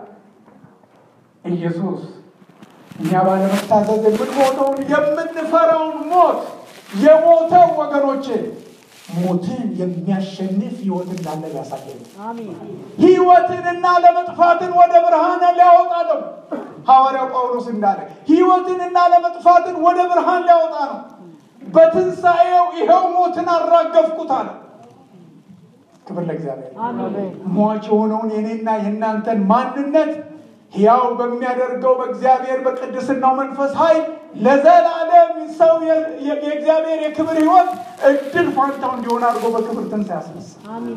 ኢየሱስ እኛ ባለመታዘዝ የምንሞተውን የምንፈራውን ሞት የሞተው ወገኖቼ ሞትን የሚያሸንፍ ህይወት እንዳለ ያሳየን። ህይወትንና ለመጥፋትን ወደ ብርሃን ሊያወጣ ነው። ሐዋርያው ጳውሎስ እንዳለ ህይወትንና ለመጥፋትን ወደ ብርሃን ሊያወጣ ነው። በትንሣኤው ይኸው ሞትን አራገፍኩት አለ። ክብር ለእግዚአብሔር። ሟች የሆነውን የኔና የእናንተን ማንነት ሕያው በሚያደርገው በእግዚአብሔር በቅድስናው መንፈስ ኃይል ለዘላለም ሰው የእግዚአብሔር የክብር ህይወት እድል ፋንታው እንዲሆን አድርጎ በክብር ትንሣኤ ያስነሳ።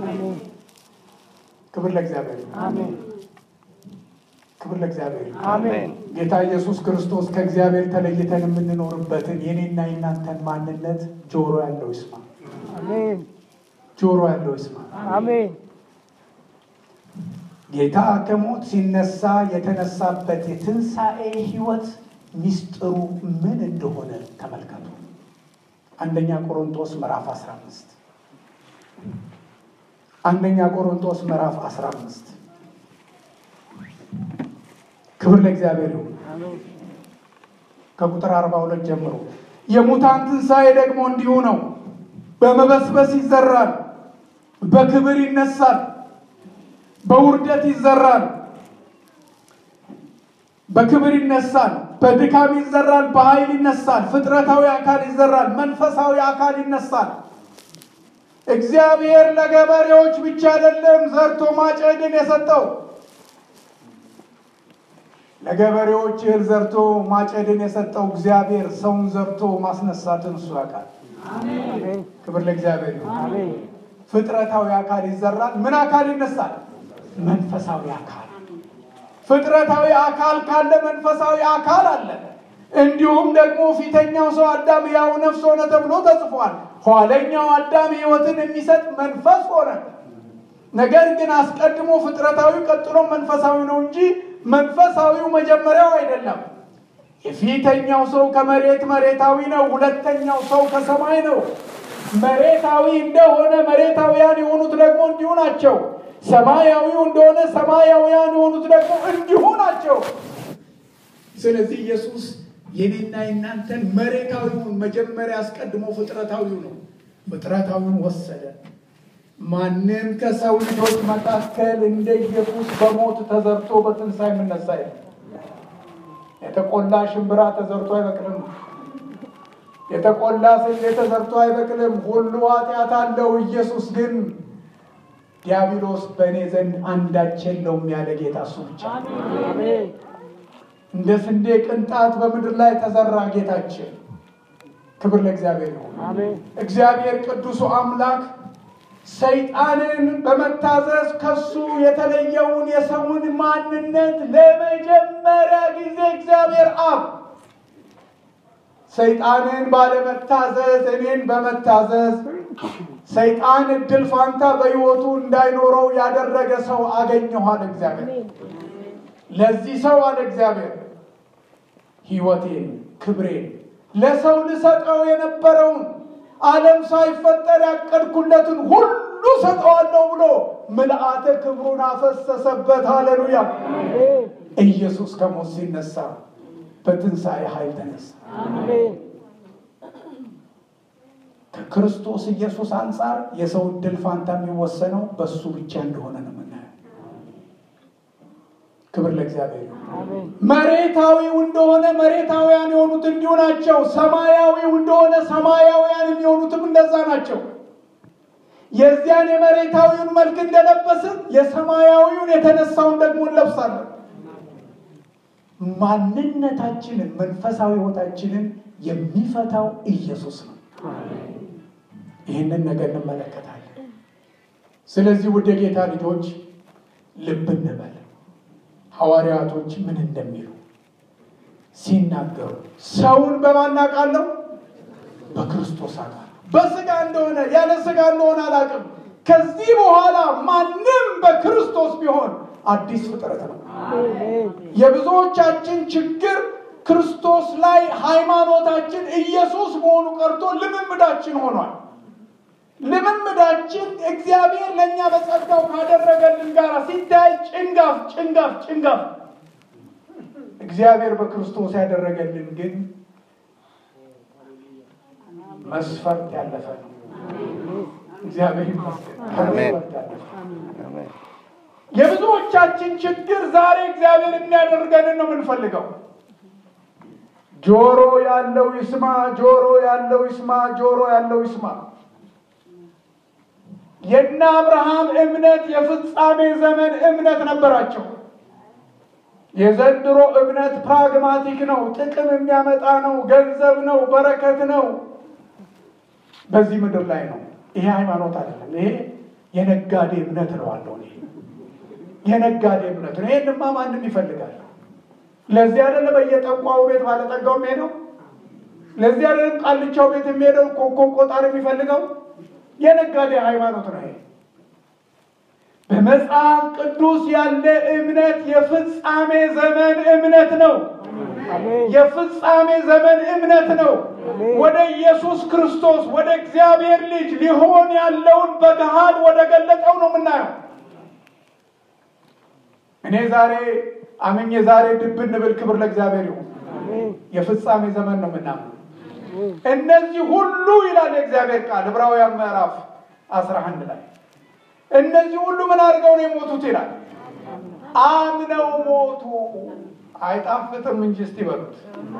ክብር ለእግዚአብሔር። ክብር ለእግዚአብሔር። ጌታ ኢየሱስ ክርስቶስ ከእግዚአብሔር ተለይተን የምንኖርበትን የኔና የእናንተን ማንነት ጆሮ ያለው ይስማ። ጆሮ ያለው ይስማ። ጌታ ከሞት ሲነሳ የተነሳበት የትንሣኤ ሕይወት ሚስጥሩ ምን እንደሆነ ተመልከቱ። አንደኛ ቆሮንቶስ ምዕራፍ 15 አንደኛ ቆሮንቶስ ምዕራፍ 15 ክብር ለእግዚአብሔር ይሁን። ከቁጥር 42 ጀምሮ የሙታን ትንሣኤ ደግሞ እንዲሁ ነው። በመበስበስ ይዘራል፣ በክብር ይነሳል። በውርደት ይዘራል፣ በክብር ይነሳል። በድካም ይዘራል፣ በኃይል ይነሳል። ፍጥረታዊ አካል ይዘራል፣ መንፈሳዊ አካል ይነሳል። እግዚአብሔር ለገበሬዎች ብቻ አይደለም ዘርቶ ማጨድን የሰጠው። ለገበሬዎች እህል ዘርቶ ማጨድን የሰጠው እግዚአብሔር ሰውን ዘርቶ ማስነሳትን እሱ ያውቃል። ክብር ለእግዚአብሔር ይሁን። ፍጥረታዊ አካል ይዘራል። ምን አካል ይነሳል? መንፈሳዊ አካል። ፍጥረታዊ አካል ካለ መንፈሳዊ አካል አለ። እንዲሁም ደግሞ ፊተኛው ሰው አዳም ያው ነፍስ ሆነ ተብሎ ተጽፏል። ኋለኛው አዳም ሕይወትን የሚሰጥ መንፈስ ሆነ። ነገር ግን አስቀድሞ ፍጥረታዊ ቀጥሎ መንፈሳዊ ነው እንጂ መንፈሳዊው መጀመሪያው አይደለም። የፊተኛው ሰው ከመሬት መሬታዊ ነው። ሁለተኛው ሰው ከሰማይ ነው። መሬታዊ እንደሆነ መሬታውያን የሆኑት ደግሞ እንዲሁ ናቸው። ሰማያዊው እንደሆነ ሰማያውያን የሆኑት ደግሞ እንዲሁ ናቸው። ስለዚህ ኢየሱስ የኔና የናንተን መሬታዊውን መጀመሪያ አስቀድሞ ፍጥረታዊው ነው። ፍጥረታዊውን ወሰደ። ማንም ከሰው ልጆች መካከል እንደ ኢየሱስ በሞት ተዘርቶ በትንሣኤ የምነሳ የለም። የተቆላ ሽምብራ ተዘርቶ አይበቅልም። የተቆላ ስንዴ ተዘርቶ አይበቅልም። ሁሉ ኃጢአት አለው። ኢየሱስ ግን ዲያብሎስ በእኔ ዘንድ አንዳች የለውም ያለ ጌታ እሱ ብቻ ነው። እንደ ስንዴ ቅንጣት በምድር ላይ ተዘራ ጌታችን። ክብር ለእግዚአብሔር ይሁን። እግዚአብሔር ቅዱሱ አምላክ ሰይጣንን በመታዘዝ ከሱ የተለየውን የሰውን ማንነት ለመጀመሪያ ጊዜ እግዚአብሔር አብ ሰይጣንን ባለመታዘዝ እኔን በመታዘዝ ሰይጣን እድል ፋንታ በሕይወቱ እንዳይኖረው ያደረገ ሰው አገኘሁ አለ እግዚአብሔር። ለዚህ ሰው አለ እግዚአብሔር ሕይወቴን ክብሬን ለሰው ልሰጠው የነበረውን ዓለም ሳይፈጠር ያቀድኩለትን ሁሉ ሰጠዋለሁ ብሎ ምልአተ ክብሩን አፈሰሰበት። ሃሌሉያ! ኢየሱስ ከሞት ሲነሳ በትንሣኤ ኃይል ተነሳ። ከክርስቶስ ኢየሱስ አንጻር የሰው እድል ፋንታ የሚወሰነው በሱ ብቻ እንደሆነ ነው የምናየው። ክብር ለእግዚአብሔር ይሁን። መሬታዊው እንደሆነ መሬታውያን የሆኑት እንዲሁ ናቸው። ሰማያዊው እንደሆነ ሰማያውያን የሚሆኑትም እንደዛ ናቸው። የዚያን የመሬታዊውን መልክ እንደለበስን የሰማያዊውን የተነሳውን ደግሞ እንለብሳለን። ማንነታችንን መንፈሳዊ ሕይወታችንን የሚፈታው ኢየሱስ ነው። ይህንን ነገር እንመለከታለን። ስለዚህ ውድ የጌታ ልጆች ልብ እንበል። ሐዋርያቶች ምን እንደሚሉ ሲናገሩ ሰውን በማን አውቃለሁ? በክርስቶስ አውቃለሁ። በስጋ እንደሆነ ያለ ስጋ እንደሆነ አላውቅም። ከዚህ በኋላ ማንም በክርስቶስ ቢሆን አዲስ ፍጥረት ነው። የብዙዎቻችን ችግር ክርስቶስ ላይ ሃይማኖታችን ኢየሱስ መሆኑ ቀርቶ ልምምዳችን ሆኗል። ልምምዳችን እግዚአብሔር ለእኛ በጸጋው ካደረገልን ጋር ሲታይ ጭንጋፍ ጭንጋፍ ጭንጋፍ፣ እግዚአብሔር በክርስቶስ ያደረገልን ግን መስፈርት ያለፈ ነው። እግዚአብሔር ይመስገን። ከመስፈርት ያለፈ የብዙዎቻችን ችግር ዛሬ እግዚአብሔር የሚያደርገንን ነው የምንፈልገው። ጆሮ ያለው ይስማ፣ ጆሮ ያለው ይስማ፣ ጆሮ ያለው ይስማ። የነ አብርሃም እምነት የፍጻሜ ዘመን እምነት ነበራቸው። የዘንድሮ እምነት ፕራግማቲክ ነው፣ ጥቅም የሚያመጣ ነው፣ ገንዘብ ነው፣ በረከት ነው። በዚህ ምድር ላይ ነው። ይሄ ሃይማኖት አይደለም። ይሄ የነጋዴ እምነት ነው አለው። ይሄ የነጋዴ እምነት ነው። ይሄንማ ማንም ይፈልጋል። ለዚህ አይደለ በየጠንቋው ቤት ባለጠጋው የሚሄደው? ለዚህ አይደለም ቃልቻው ቤት የሚሄደው ኮከብ ቆጣሪ የሚፈልገው? የነጋዴ ሃይማኖት ነው ይሄ። በመጽሐፍ ቅዱስ ያለ እምነት የፍጻሜ ዘመን እምነት ነው። አሜን የፍጻሜ ዘመን እምነት ነው። አሜን። ወደ ኢየሱስ ክርስቶስ ወደ እግዚአብሔር ልጅ ሊሆን ያለውን በገሃድ ወደ ገለጠው ነው የምናየው። እኔ ዛሬ አምኜ ዛሬ ድብን ብል ክብር ለእግዚአብሔር ይሁን። አሜን የፍጻሜ ዘመን ነው የምናምነው። አሜን እነዚህ ሁሉ ይላል የእግዚአብሔር ቃል ዕብራውያን ምዕራፍ 11 ላይ እነዚህ ሁሉ ምን አድርገው ነው የሞቱት ይላል። አምነው ሞቱ። አይጣፍጥም እንጂ እስቲ በሉት።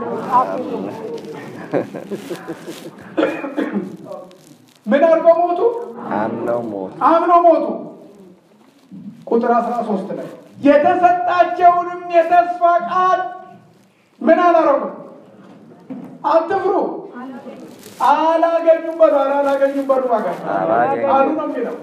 ምን አድርገው ሞቱ? አምነው ሞቱ። አምነው ሞቱ። ቁጥር 13 ላይ የተሰጣቸውንም የተስፋ ቃል ምን አላረጉም? አትፍሩ፣ አላገኙም በሉ። ኧረ አላገኙም በሉ። ዋጋ አላገኙም። ቃሉ ነው የሚለው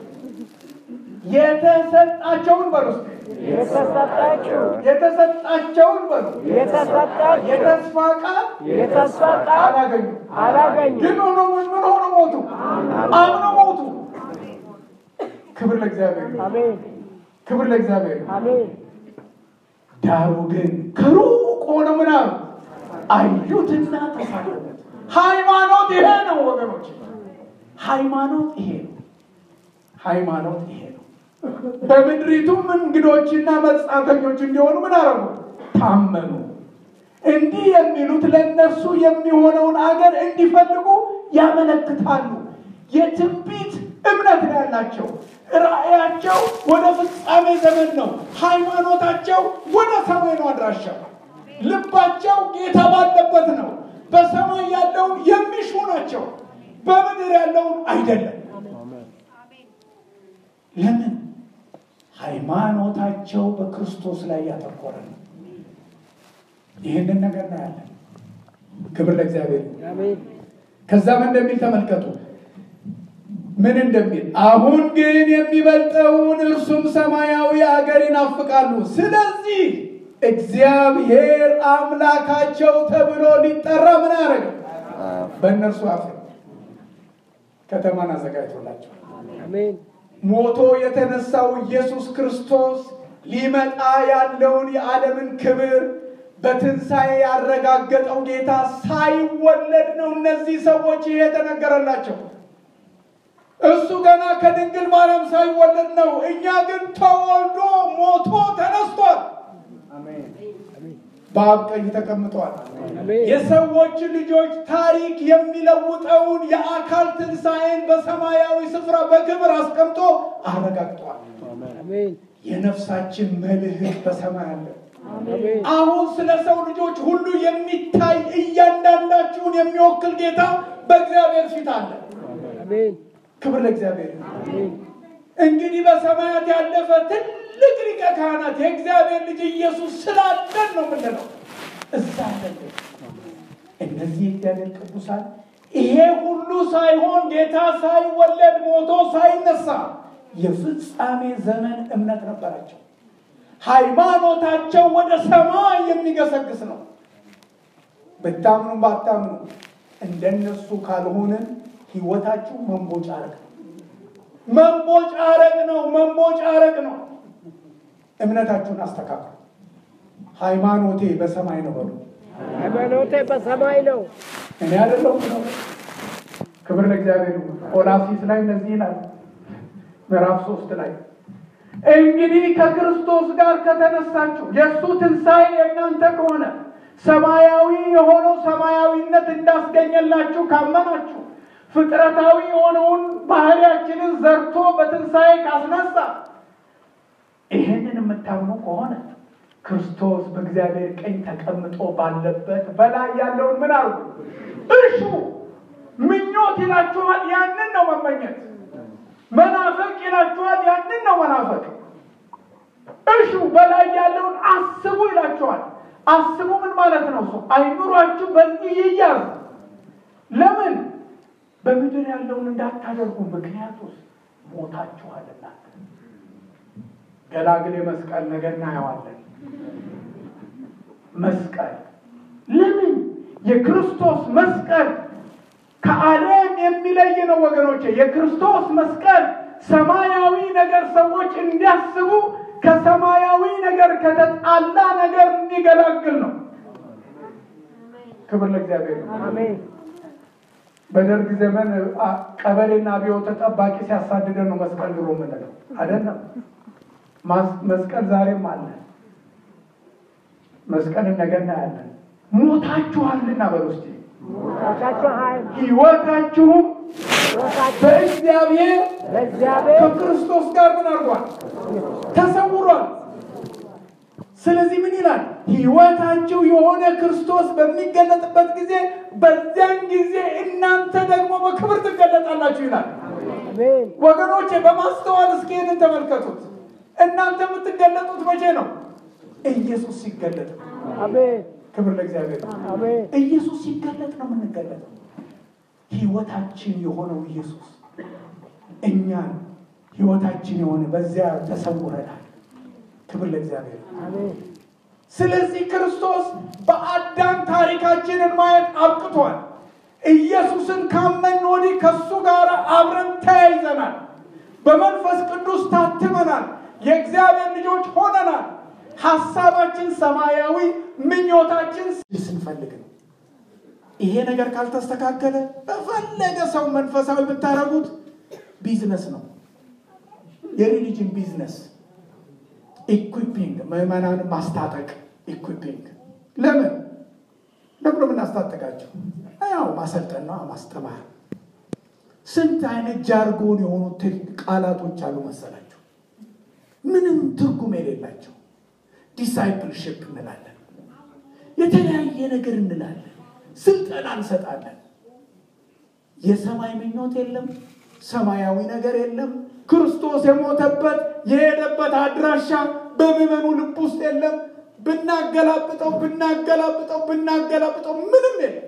የተሰጣቸውን በሉ እስኪ። የተሰጣችሁ የተሰጣቸውን በሉ የተሰጣችሁ የተስፋ ቃል የተስፋ ቃል አላገኙም። አላገኙም። ግን ሆኖ ምን ምን ሆኖ ሞቱ? አምነው ሞቱ። ክብር ለእግዚአብሔር ይሁን። አሜን ክብር ለእግዚአብሔር ይሁን። አሜን ዳሩ ግን ከሩቅ ሆነ ምን አሉ? አዩትና ተሳለሙት። ሃይማኖት ይሄ ነው ወገኖች፣ ሃይማኖት ይሄ ነው። ሃይማኖት ይሄ ነው። በምድሪቱም እንግዶችና መጻተኞች እንዲሆኑ ምን አረጉ? ታመኑ። እንዲህ የሚሉት ለእነርሱ የሚሆነውን አገር እንዲፈልጉ ያመለክታሉ። የትንቢት እምነት ነው ያላቸው። ራእያቸው ወደ ፍጻሜ ዘመን ነው። ሃይማኖታቸው ወደ ሰማይ ነው አድራሻው። ልባቸው ጌታ ባለበት ነው። በሰማይ ያለውን የሚሹ ናቸው፣ በምድር ያለውን አይደለም። ለምን? ሃይማኖታቸው በክርስቶስ ላይ ያተኮረ ነው። ይህንን ነገር ነው ያለን። ክብር ለእግዚአብሔር ይሁን። አሜን ከዛም እንደሚል ተመልከቱ። ምን እንደሚል አሁን ግን የሚበልጠውን እርሱም ሰማያዊ አገር ይናፍቃሉ። ስለዚህ እግዚአብሔር አምላካቸው ተብሎ ሊጠራ ምን ያደረገ በእነርሱ አፍ ከተማን አዘጋጅቶላቸው አሜን ሞቶ የተነሳው ኢየሱስ ክርስቶስ ሊመጣ ያለውን የዓለምን ክብር በትንሣኤ ያረጋገጠው ጌታ ሳይወለድ ነው እነዚህ ሰዎች ይሄ የተነገረላቸው። እሱ ገና ከድንግል ማርያም ሳይወለድ ነው። እኛ ግን ተወልዶ ሞቶ ተነስቷል። በአብ ቀኝ ተቀምጧል። አሜን የሰዎች ልጆች ታሪክ የሚለውጠውን የአካል ትንሣኤን በሰማያዊ ስፍራ በክብር አስቀምጦ አረጋግጧል። አሜን የነፍሳችን መልህቅ በሰማይ አለ። አሜን አሁን ስለ ሰው ልጆች ሁሉ የሚታይ እያንዳንዳችሁን የሚወክል ጌታ በእግዚአብሔር ፊት አለ። አሜን ክብር ለእግዚአብሔር ይሁን። አሜን እንግዲህ በሰማያት ያለፈ ትልቅ ሊቀ ካህናት የእግዚአብሔር ልጅ ኢየሱስ ስላለን ነው የምንለው። እዛ አለን። እነዚህ የእግዚአብሔር ቅዱሳን ይሄ ሁሉ ሳይሆን ጌታ ሳይወለድ ሞቶ ሳይነሳ የፍጻሜ ዘመን እምነት ነበራቸው። ሃይማኖታቸው ወደ ሰማይ የሚገሰግስ ነው። ብታምኑ ባታምኑ እንደነሱ ካልሆንን ህይወታችሁ መንቦጫረቅ ነው። መንቦጫረቅ ነው። መንቦጫረቅ ነው። እምነታችሁን አስተካክሉ። ሃይማኖቴ በሰማይ ነው በሉ። ሃይማኖቴ በሰማይ ነው እኔ አይደለሁም ነው። ክብር ለእግዚአብሔር ይሁን። ቆላሲስ ላይ እንደዚህ ይላል ምዕራፍ ሶስት ላይ እንግዲህ ከክርስቶስ ጋር ከተነሳችሁ የእሱ ትንሣኤ የእናንተ ከሆነ ሰማያዊ የሆነው ሰማያዊነት እንዳስገኘላችሁ ካመናችሁ ፍጥረታዊ የሆነውን ባህሪያችንን ዘርቶ በትንሣኤ ካስነሳ ይህንን የምታምኑ ከሆነ ክርስቶስ በእግዚአብሔር ቀኝ ተቀምጦ ባለበት በላይ ያለውን ምን አርጉ? እሹ። ምኞት ይላችኋል፣ ያንን ነው መመኘት። መናፈቅ ይላችኋል፣ ያንን ነው መናፈቅ። እሹ፣ በላይ ያለውን አስቡ ይላችኋል። አስቡ ምን ማለት ነው? ሰው አይኑሯችሁ በዚህ ይያዝ። ለምን በምድር ያለውን እንዳታደርጉ፣ ምክንያቱስ ሞታችኋልና። ገላግሌ መስቀል ነገ እናየዋለን። መስቀል ለምን የክርስቶስ መስቀል ከዓለም የሚለይ ነው ወገኖቼ። የክርስቶስ መስቀል ሰማያዊ ነገር ሰዎች እንዲያስቡ ከሰማያዊ ነገር ከተጣላ ነገር እንዲገላግል ነው። ክብር ለእግዚአብሔር ይሁን። አሜን በደርግ ዘመን አ- ቀበሌና አብዮት ጠባቂ ሲያሳድደን ነው መስቀል ድሮ የምንለው አይደለም። ማስ- መስቀል ዛሬም አለ። መስቀልን ነገ እናያለን። ሞታችኋልና በል ውስጥ ሞታችኋል ሕይወታችሁም ሕይወታችሁ በእግዚአብሔር በእግዚአብሔር ከክርስቶስ ጋር ምን አድርጓል? ተሰውሯል። ስለዚህ ምን ይላል? ሕይወታችሁ የሆነ ክርስቶስ በሚገለጥበት ጊዜ በዚያን ጊዜ እናንተ ደግሞ በክብር ትገለጣላችሁ ይላል። አሜን ወገኖቼ በማስተዋል እስኪ ይህንን ተመልከቱት። እናንተ የምትገለጡት መቼ ነው? ኢየሱስ ሲገለጥ ነው። አሜን ክብር ለእግዚአብሔር ነው። አሜን ኢየሱስ ሲገለጥ ነው የምንገለጠው። ሕይወታችን የሆነው ኢየሱስ እኛን ሕይወታችን የሆነ በዚያ ተሰውረናል። ክብር ለእግዚአብሔር ነው። አሜን ስለዚህ ክርስቶስ በአዳም ታሪካችንን ማየት አብቅቷል። ኢየሱስን ካመን ወዲህ ከሱ ጋር አብረን ተያይዘናል። በመንፈስ ቅዱስ ታትመናል። የእግዚአብሔር ልጆች ሆነናል። ሀሳባችን ሰማያዊ፣ ምኞታችን ስንፈልግ ነው። ይሄ ነገር ካልተስተካከለ በፈለገ ሰው መንፈሳዊ ብታደርጉት ቢዝነስ ነው፣ የሪሊጅን ቢዝነስ ኢኩፒንግ ምዕመናን ማስታጠቅ ኢኩፒንግ ለምን ለብሎ የምናስታጠቃቸው ያው ማሰልጠን ነው ማስተማር ስንት አይነት ጃርጎን የሆኑ ት- ቃላቶች አሉ መሰላቸው ምንም ትርጉም የሌላቸው ዲሳይፕልሽፕ እንላለን የተለያየ ነገር እንላለን ስልጠና እንሰጣለን የሰማይ ምኞት የለም ሰማያዊ ነገር የለም ክርስቶስ የሞተበት የሄደበት አድራሻ በምዕመኑ ልብ ውስጥ የለም ብናገላብጠው ብናገላብጠው ብናገላብጠው ምንም የለም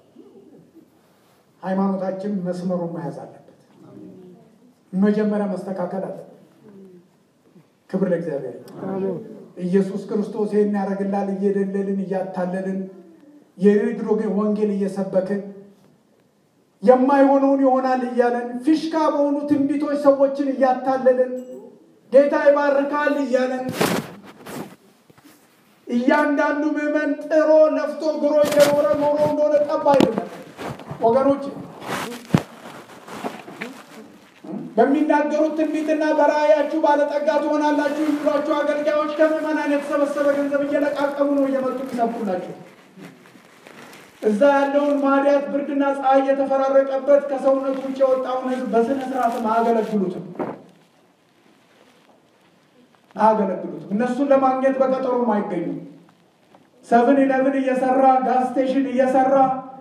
ሃይማኖታችን መስመሩን መያዝ አለበት መጀመሪያ መስተካከል አለበት ክብር ለእግዚአብሔር ይሁን። አሜን ኢየሱስ ክርስቶስ ይህን ያደርግላል እየደለልን እያታለልን የድሮ ወንጌል እየሰበክን የማይሆነውን ይሆናል እያለን ፊሽካ በሆኑ ትንቢቶች ሰዎችን እያታለልን ጌታ ይባርካል እያለን እያንዳንዱ ምዕመን ጥሮ ለፍቶ ግሮ እየኖረ ኖሮ እንደሆነ ጠብ አይደለም ወገኖች በሚናገሩት ትንቢትና በራእያችሁ ባለጠጋ ትሆናላችሁ የሚሏቸው አገልጋዮች ከምዕመናን የተሰበሰበ ገንዘብ እየለቃቀሙ ነው እየመጡ የሚሰብኩላቸው። እዛ ያለውን ማዲያት ብርድና ፀሐይ እየተፈራረቀበት ከሰውነቱ ውጭ የወጣውን ሕዝብ በስነ ስርዓትም አያገለግሉትም አያገለግሉትም። እነሱን ለማግኘት በቀጠሮም አይገኙም። ሰብን ኢለብን እየሰራ ጋዝ ስቴሽን እየሰራ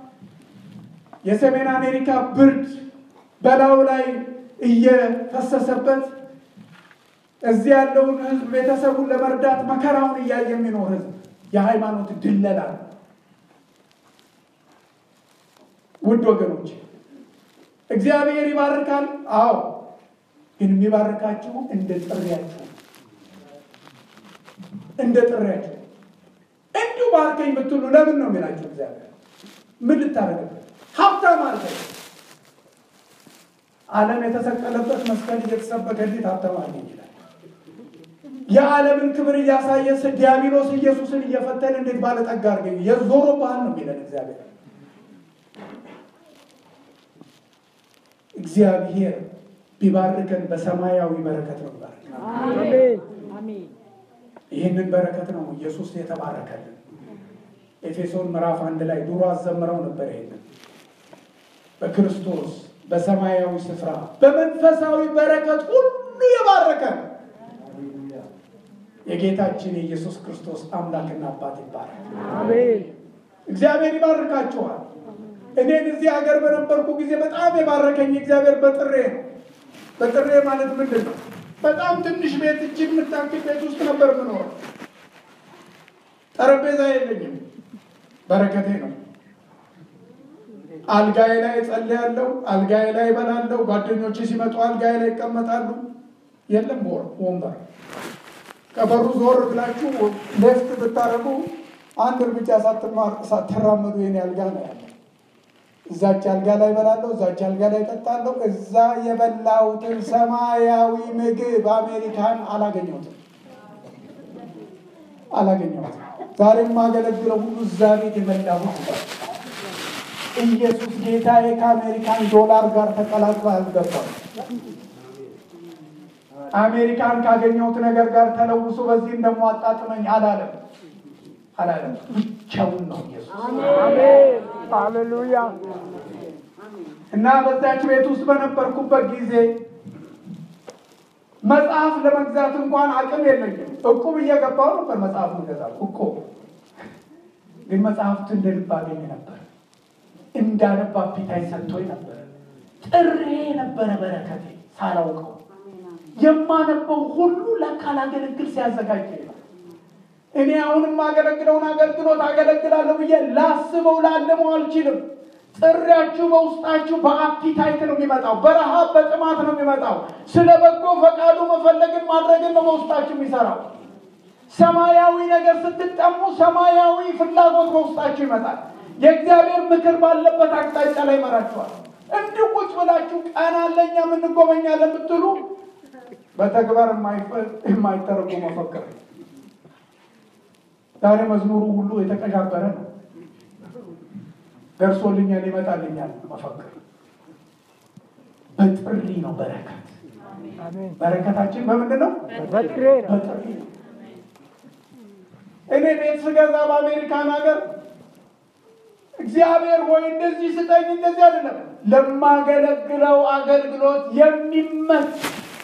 የሰሜን አሜሪካ ብርድ በላዩ ላይ እየፈሰሰበት እዚህ ያለውን ህዝብ ቤተሰቡን ለመርዳት መከራውን እያየ የሚኖር ህዝብ የሃይማኖት ድለላ ነው። ውድ ወገኖች እግዚአብሔር ይባርካል። አዎ፣ ግን የሚባርካችሁ እንደ ጥሪያችሁ እንደ ጥሪያችሁ እንዲሁ ባርከኝ ብትሉ ለምን ነው የሚላችሁ? እግዚአብሔር ምን ልታደርግበት? ሀብታም አድርገኝ ዓለም የተሰቀለበት መስቀል እየተሰበከ እንዴት ሀብታም አድርገኝ ይላል? የዓለምን ክብር እያሳየ ዲያብሎስ ኢየሱስን እየፈተነ እንዴት ባለጠጋ አድርገኝ የዞሮ ባህል ነው የሚለን እግዚአብሔር። እግዚአብሔር ቢባርከን በሰማያዊ በረከት ነው ይባርክ። አሜን ይህንን በረከት ነው ኢየሱስ የተባረከልን። ኤፌሶን ምዕራፍ አንድ ላይ ድሮ አዘምረው ነበር። ይሄንን በክርስቶስ በሰማያዊ ስፍራ በመንፈሳዊ በረከት ሁሉ የባረከን የጌታችን የኢየሱስ ክርስቶስ አምላክና አባት ይባረክ። አሜን እግዚአብሔር ይባርካችኋል። እኔን እዚህ ሀገር በነበርኩ ጊዜ በጣም የባረከኝ እግዚአብሔር በጥሬ ነው። በጥሬ ማለት ምንድን ነው? በጣም ትንሽ ቤት እጅግ የምታክል ቤት ውስጥ ነበር የምኖረው። ጠረጴዛ የለኝም። በረከቴ ነው። አልጋዬ ላይ ጸልያለሁ፣ አልጋዬ ላይ እበላለሁ። ጓደኞቼ ሲመጡ አልጋዬ ላይ ይቀመጣሉ። የለም ወር ወንበር ከበሩ ዞር ብላችሁ ሌፍት ብታረጉ አንድ እርምጃ ሳትማር ሳትራመዱ የኔ አልጋ ነው ያለ። እዛች አልጋ ላይ እበላለሁ፣ እዛች አልጋ ላይ እጠጣለሁ። እዛ የበላሁትን ሰማያዊ ምግብ አሜሪካን አላገኘሁትም አላገኘሁትም። ዛሬ የማገለግለው ሁሉ እዛ ቤት የበላሁት ነው። ኢየሱስ ጌታዬ ከአሜሪካን ዶላር ጋር ተቀላቅሎ አልገባም። አሜሪካን ካገኘሁት ነገር ጋር ተለውሶ በዚህም ደግሞ አጣጥመኝ አላለም አላለም። ብቻውን ነው ኢየሱስ። አሜን። ሃሌሉያ። እና በዛች ቤት ውስጥ በነበርኩበት ጊዜ መጽሐፍ ለመግዛት እንኳን አቅም የለኝም። እቁብ እየገባሁ ነበር መጽሐፍ ገዛው እቁብ። ግን መጽሐፍት እንደ ልብ አገኝ ነበር። እንዳነብ አፒታይ ሰጥቶኝ ነበር። ጥሬ ነበረ በረከቴ ሳላውቀው የማነበው ሁሉ ለካ ላገለግል ሲያዘጋጅ ነው። እኔ አሁን የማገለግለውን አገልግሎት አገለግላለሁ ብዬ ላስበው ላለመው አልችልም። ጥሪያችሁ በውስጣችሁ በአፒታይት ነው የሚመጣው፣ በረሃብ በጥማት ነው የሚመጣው። ስለ በጎ ፈቃዱ መፈለግን ማድረግን ነው በውስጣችሁ የሚሰራው። ሰማያዊ ነገር ስትጠሙ ሰማያዊ ፍላጎት በውስጣችሁ ይመጣል። የእግዚአብሔር ምክር ባለበት አቅጣጫ ላይ ይመራችኋል። እንዲሁ ቁጭ ብላችሁ ቀን አለኛ የምንጎበኛለን ብትሉ በተግባር የማይተረጉ መፈክር ዛሬ መዝሙሩ ሁሉ የተቀዣበረ ነው። ደርሶልኛል ይመጣልኛል መፈክር በጥሪ ነው በረከት። አሜን። በረከታችን በምንድን ነው? በጥሬ ነው። በጥሪ ነው። እኔ ቤት ስገዛ በአሜሪካን ሀገር እግዚአብሔር ሆይ እንደዚህ ስጠኝ እንደዚህ አይደለም፣ ለማገለግለው አገልግሎት የሚመች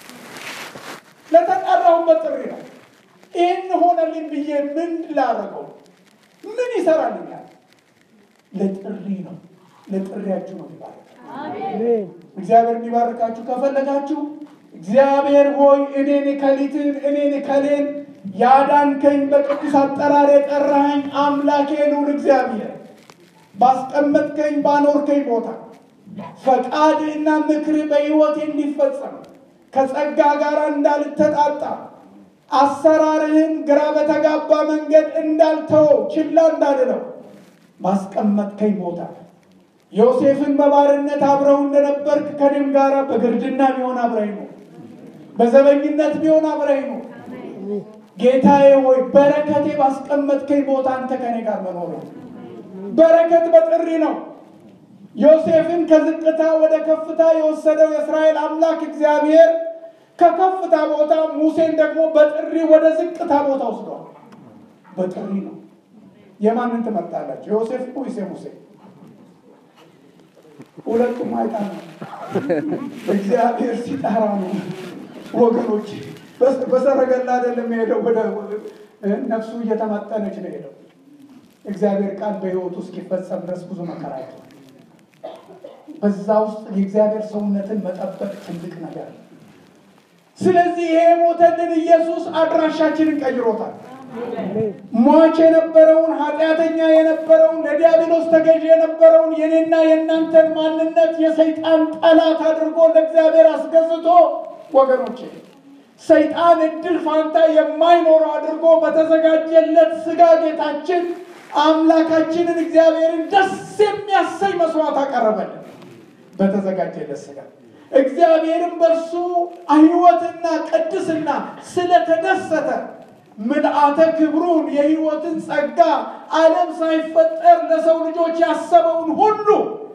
ለተጠራሁበት ጥሪ ነው። ይህን ሆነልኝ ብዬ ምን ላደረገው? ምን ይሰራልኛል? ለጥሪ ነው። ለጥሪያችሁ ነው የሚባለው። አሜን። እግዚአብሔር እንዲባርካችሁ ከፈለጋችሁ እግዚአብሔር ሆይ እኔን ከሊትን እኔን ከሌን ያዳንከኝ በቅዱስ አጠራር የጠራኸኝ አምላኬ ልዑል እግዚአብሔር ባስቀመጥከኝ ባኖርከኝ ቦታ ፈቃድህና ምክር በሕይወቴ እንዲፈጸም ከጸጋ ጋር እንዳልተጣጣ አሰራርህን ግራ በተጋባ መንገድ እንዳልተወው ችላ እንዳልለው ባስቀመጥከኝ ቦታ ዮሴፍን በባርነት አብረው እንደነበርክ ከኔም ጋር በግርድና ቢሆን አብረኝ ነው፣ በዘበኝነት ቢሆን አብረኝ ነው። ጌታዬ ሆይ በረከቴ ባስቀመጥከኝ ቦታ አንተ ከኔ ጋር መኖር ነው። በረከት በጥሪ ነው። ዮሴፍን ከዝቅታ ወደ ከፍታ የወሰደው የእስራኤል አምላክ እግዚአብሔር ከከፍታ ቦታ ሙሴን ደግሞ በጥሪ ወደ ዝቅታ ቦታ ወስደዋል። በጥሪ ነው። የማንን ትመርጣላችሁ? የዮሴፍ ወይስ የሙሴ? ሁለቱም አይጣል ነው። እግዚአብሔር ሲጠራ ነው ወገኖች። በሰረገላ አይደለም የሄደው፣ ወደ ነፍሱ እየተመጠነች ነው የሄደው። እግዚአብሔር ቃል በሕይወቱ እስኪፈጸም ድረስ ብዙ መከራ አይቷል። በዛ ውስጥ የእግዚአብሔር ሰውነትን መጠበቅ ትልቅ ነገር ነው። ስለዚህ ይሄ የሞተልን ኢየሱስ አድራሻችንን ቀይሮታል። አሜን። ሟች የነበረውን ኃጢአተኛ የነበረውን ለዲያብሎስ ተገዥ የነበረውን የኔና የእናንተን ማንነት የሰይጣን ጠላት አድርጎ ለእግዚአብሔር አስገዝቶ ወገኖቼ ሰይጣን እድል ፋንታ የማይኖረው አድርጎ በተዘጋጀለት ስጋ ጌታችን አምላካችንን እግዚአብሔርን ደስ የሚያሰኝ መስዋዕት አቀረበልን። በተዘጋጀለት ስጋ እግዚአብሔርም በእርሱ ሕይወትና ቅድስና ስለተደሰተ ምልአተ ክብሩን የሕይወትን ጸጋ ዓለም ሳይፈጠር ለሰው ልጆች ያሰበውን ሁሉ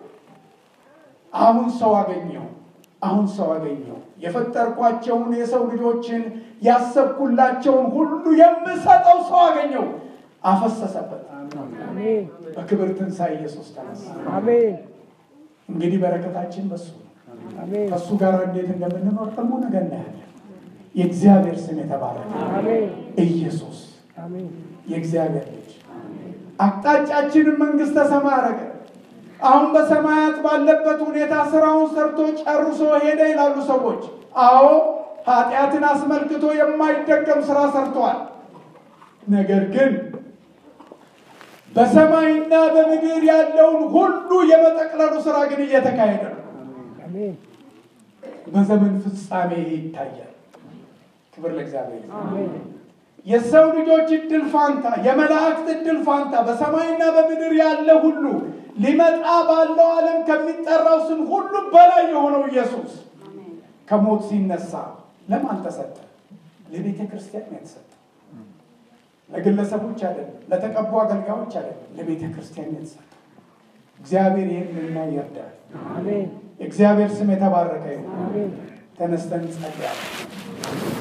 አሁን ሰው አገኘው። አሁን ሰው አገኘው። የፈጠርኳቸውን የሰው ልጆችን ያሰብኩላቸውን ሁሉ የምሰጠው ሰው አገኘው። አፈሰሰበት። አሜን። በክብር ትንሣኤ ኢየሱስ ተነሳ። አሜን። እንግዲህ በረከታችን በሱ ነው። አሜን። ከእሱ ጋር እንዴት እንደምንኖር ደግሞ ነገ እናያለን። የእግዚአብሔር ስም የተባረከ አሜን። ኢየሱስ አሜን። የእግዚአብሔር ልጅ አቅጣጫችንን መንግስተ ሰማይ አረገ። አሁን በሰማያት ባለበት ሁኔታ ስራውን ሰርቶ ጨርሶ ሄደ ይላሉ ሰዎች። አዎ ኃጢአትን አስመልክቶ የማይደገም ስራ ሰርተዋል። ነገር ግን በሰማይና በምድር ያለውን ሁሉ የመጠቅለሉ ስራ ግን እየተካሄደ ነው። አሜን። በዘመን ፍጻሜ ይታያል። ክብር ለእግዚአብሔር። ይሁን። አሜን። የሰው ልጆች እድል ፋንታ፣ የመላእክት እድል ፋንታ፣ በሰማይና በምድር ያለ ሁሉ ሊመጣ ባለው ዓለም ከሚጠራው ስም ሁሉ በላይ የሆነው ኢየሱስ ከሞት ሲነሳ ለማን ተሰጠ? ለቤተ ክርስቲያን ነው የተሰጠ። ለግለሰቦች አይደለም፣ ለተቀቡ አገልጋዮች አይደለም፣ ለቤተ ክርስቲያን ነው የተሰጠ። እግዚአብሔር ይህንና ይርዳል። አሜን የእግዚአብሔር ስም የተባረከ ይሁን። አሜን ተነስተን እንጸልያለን።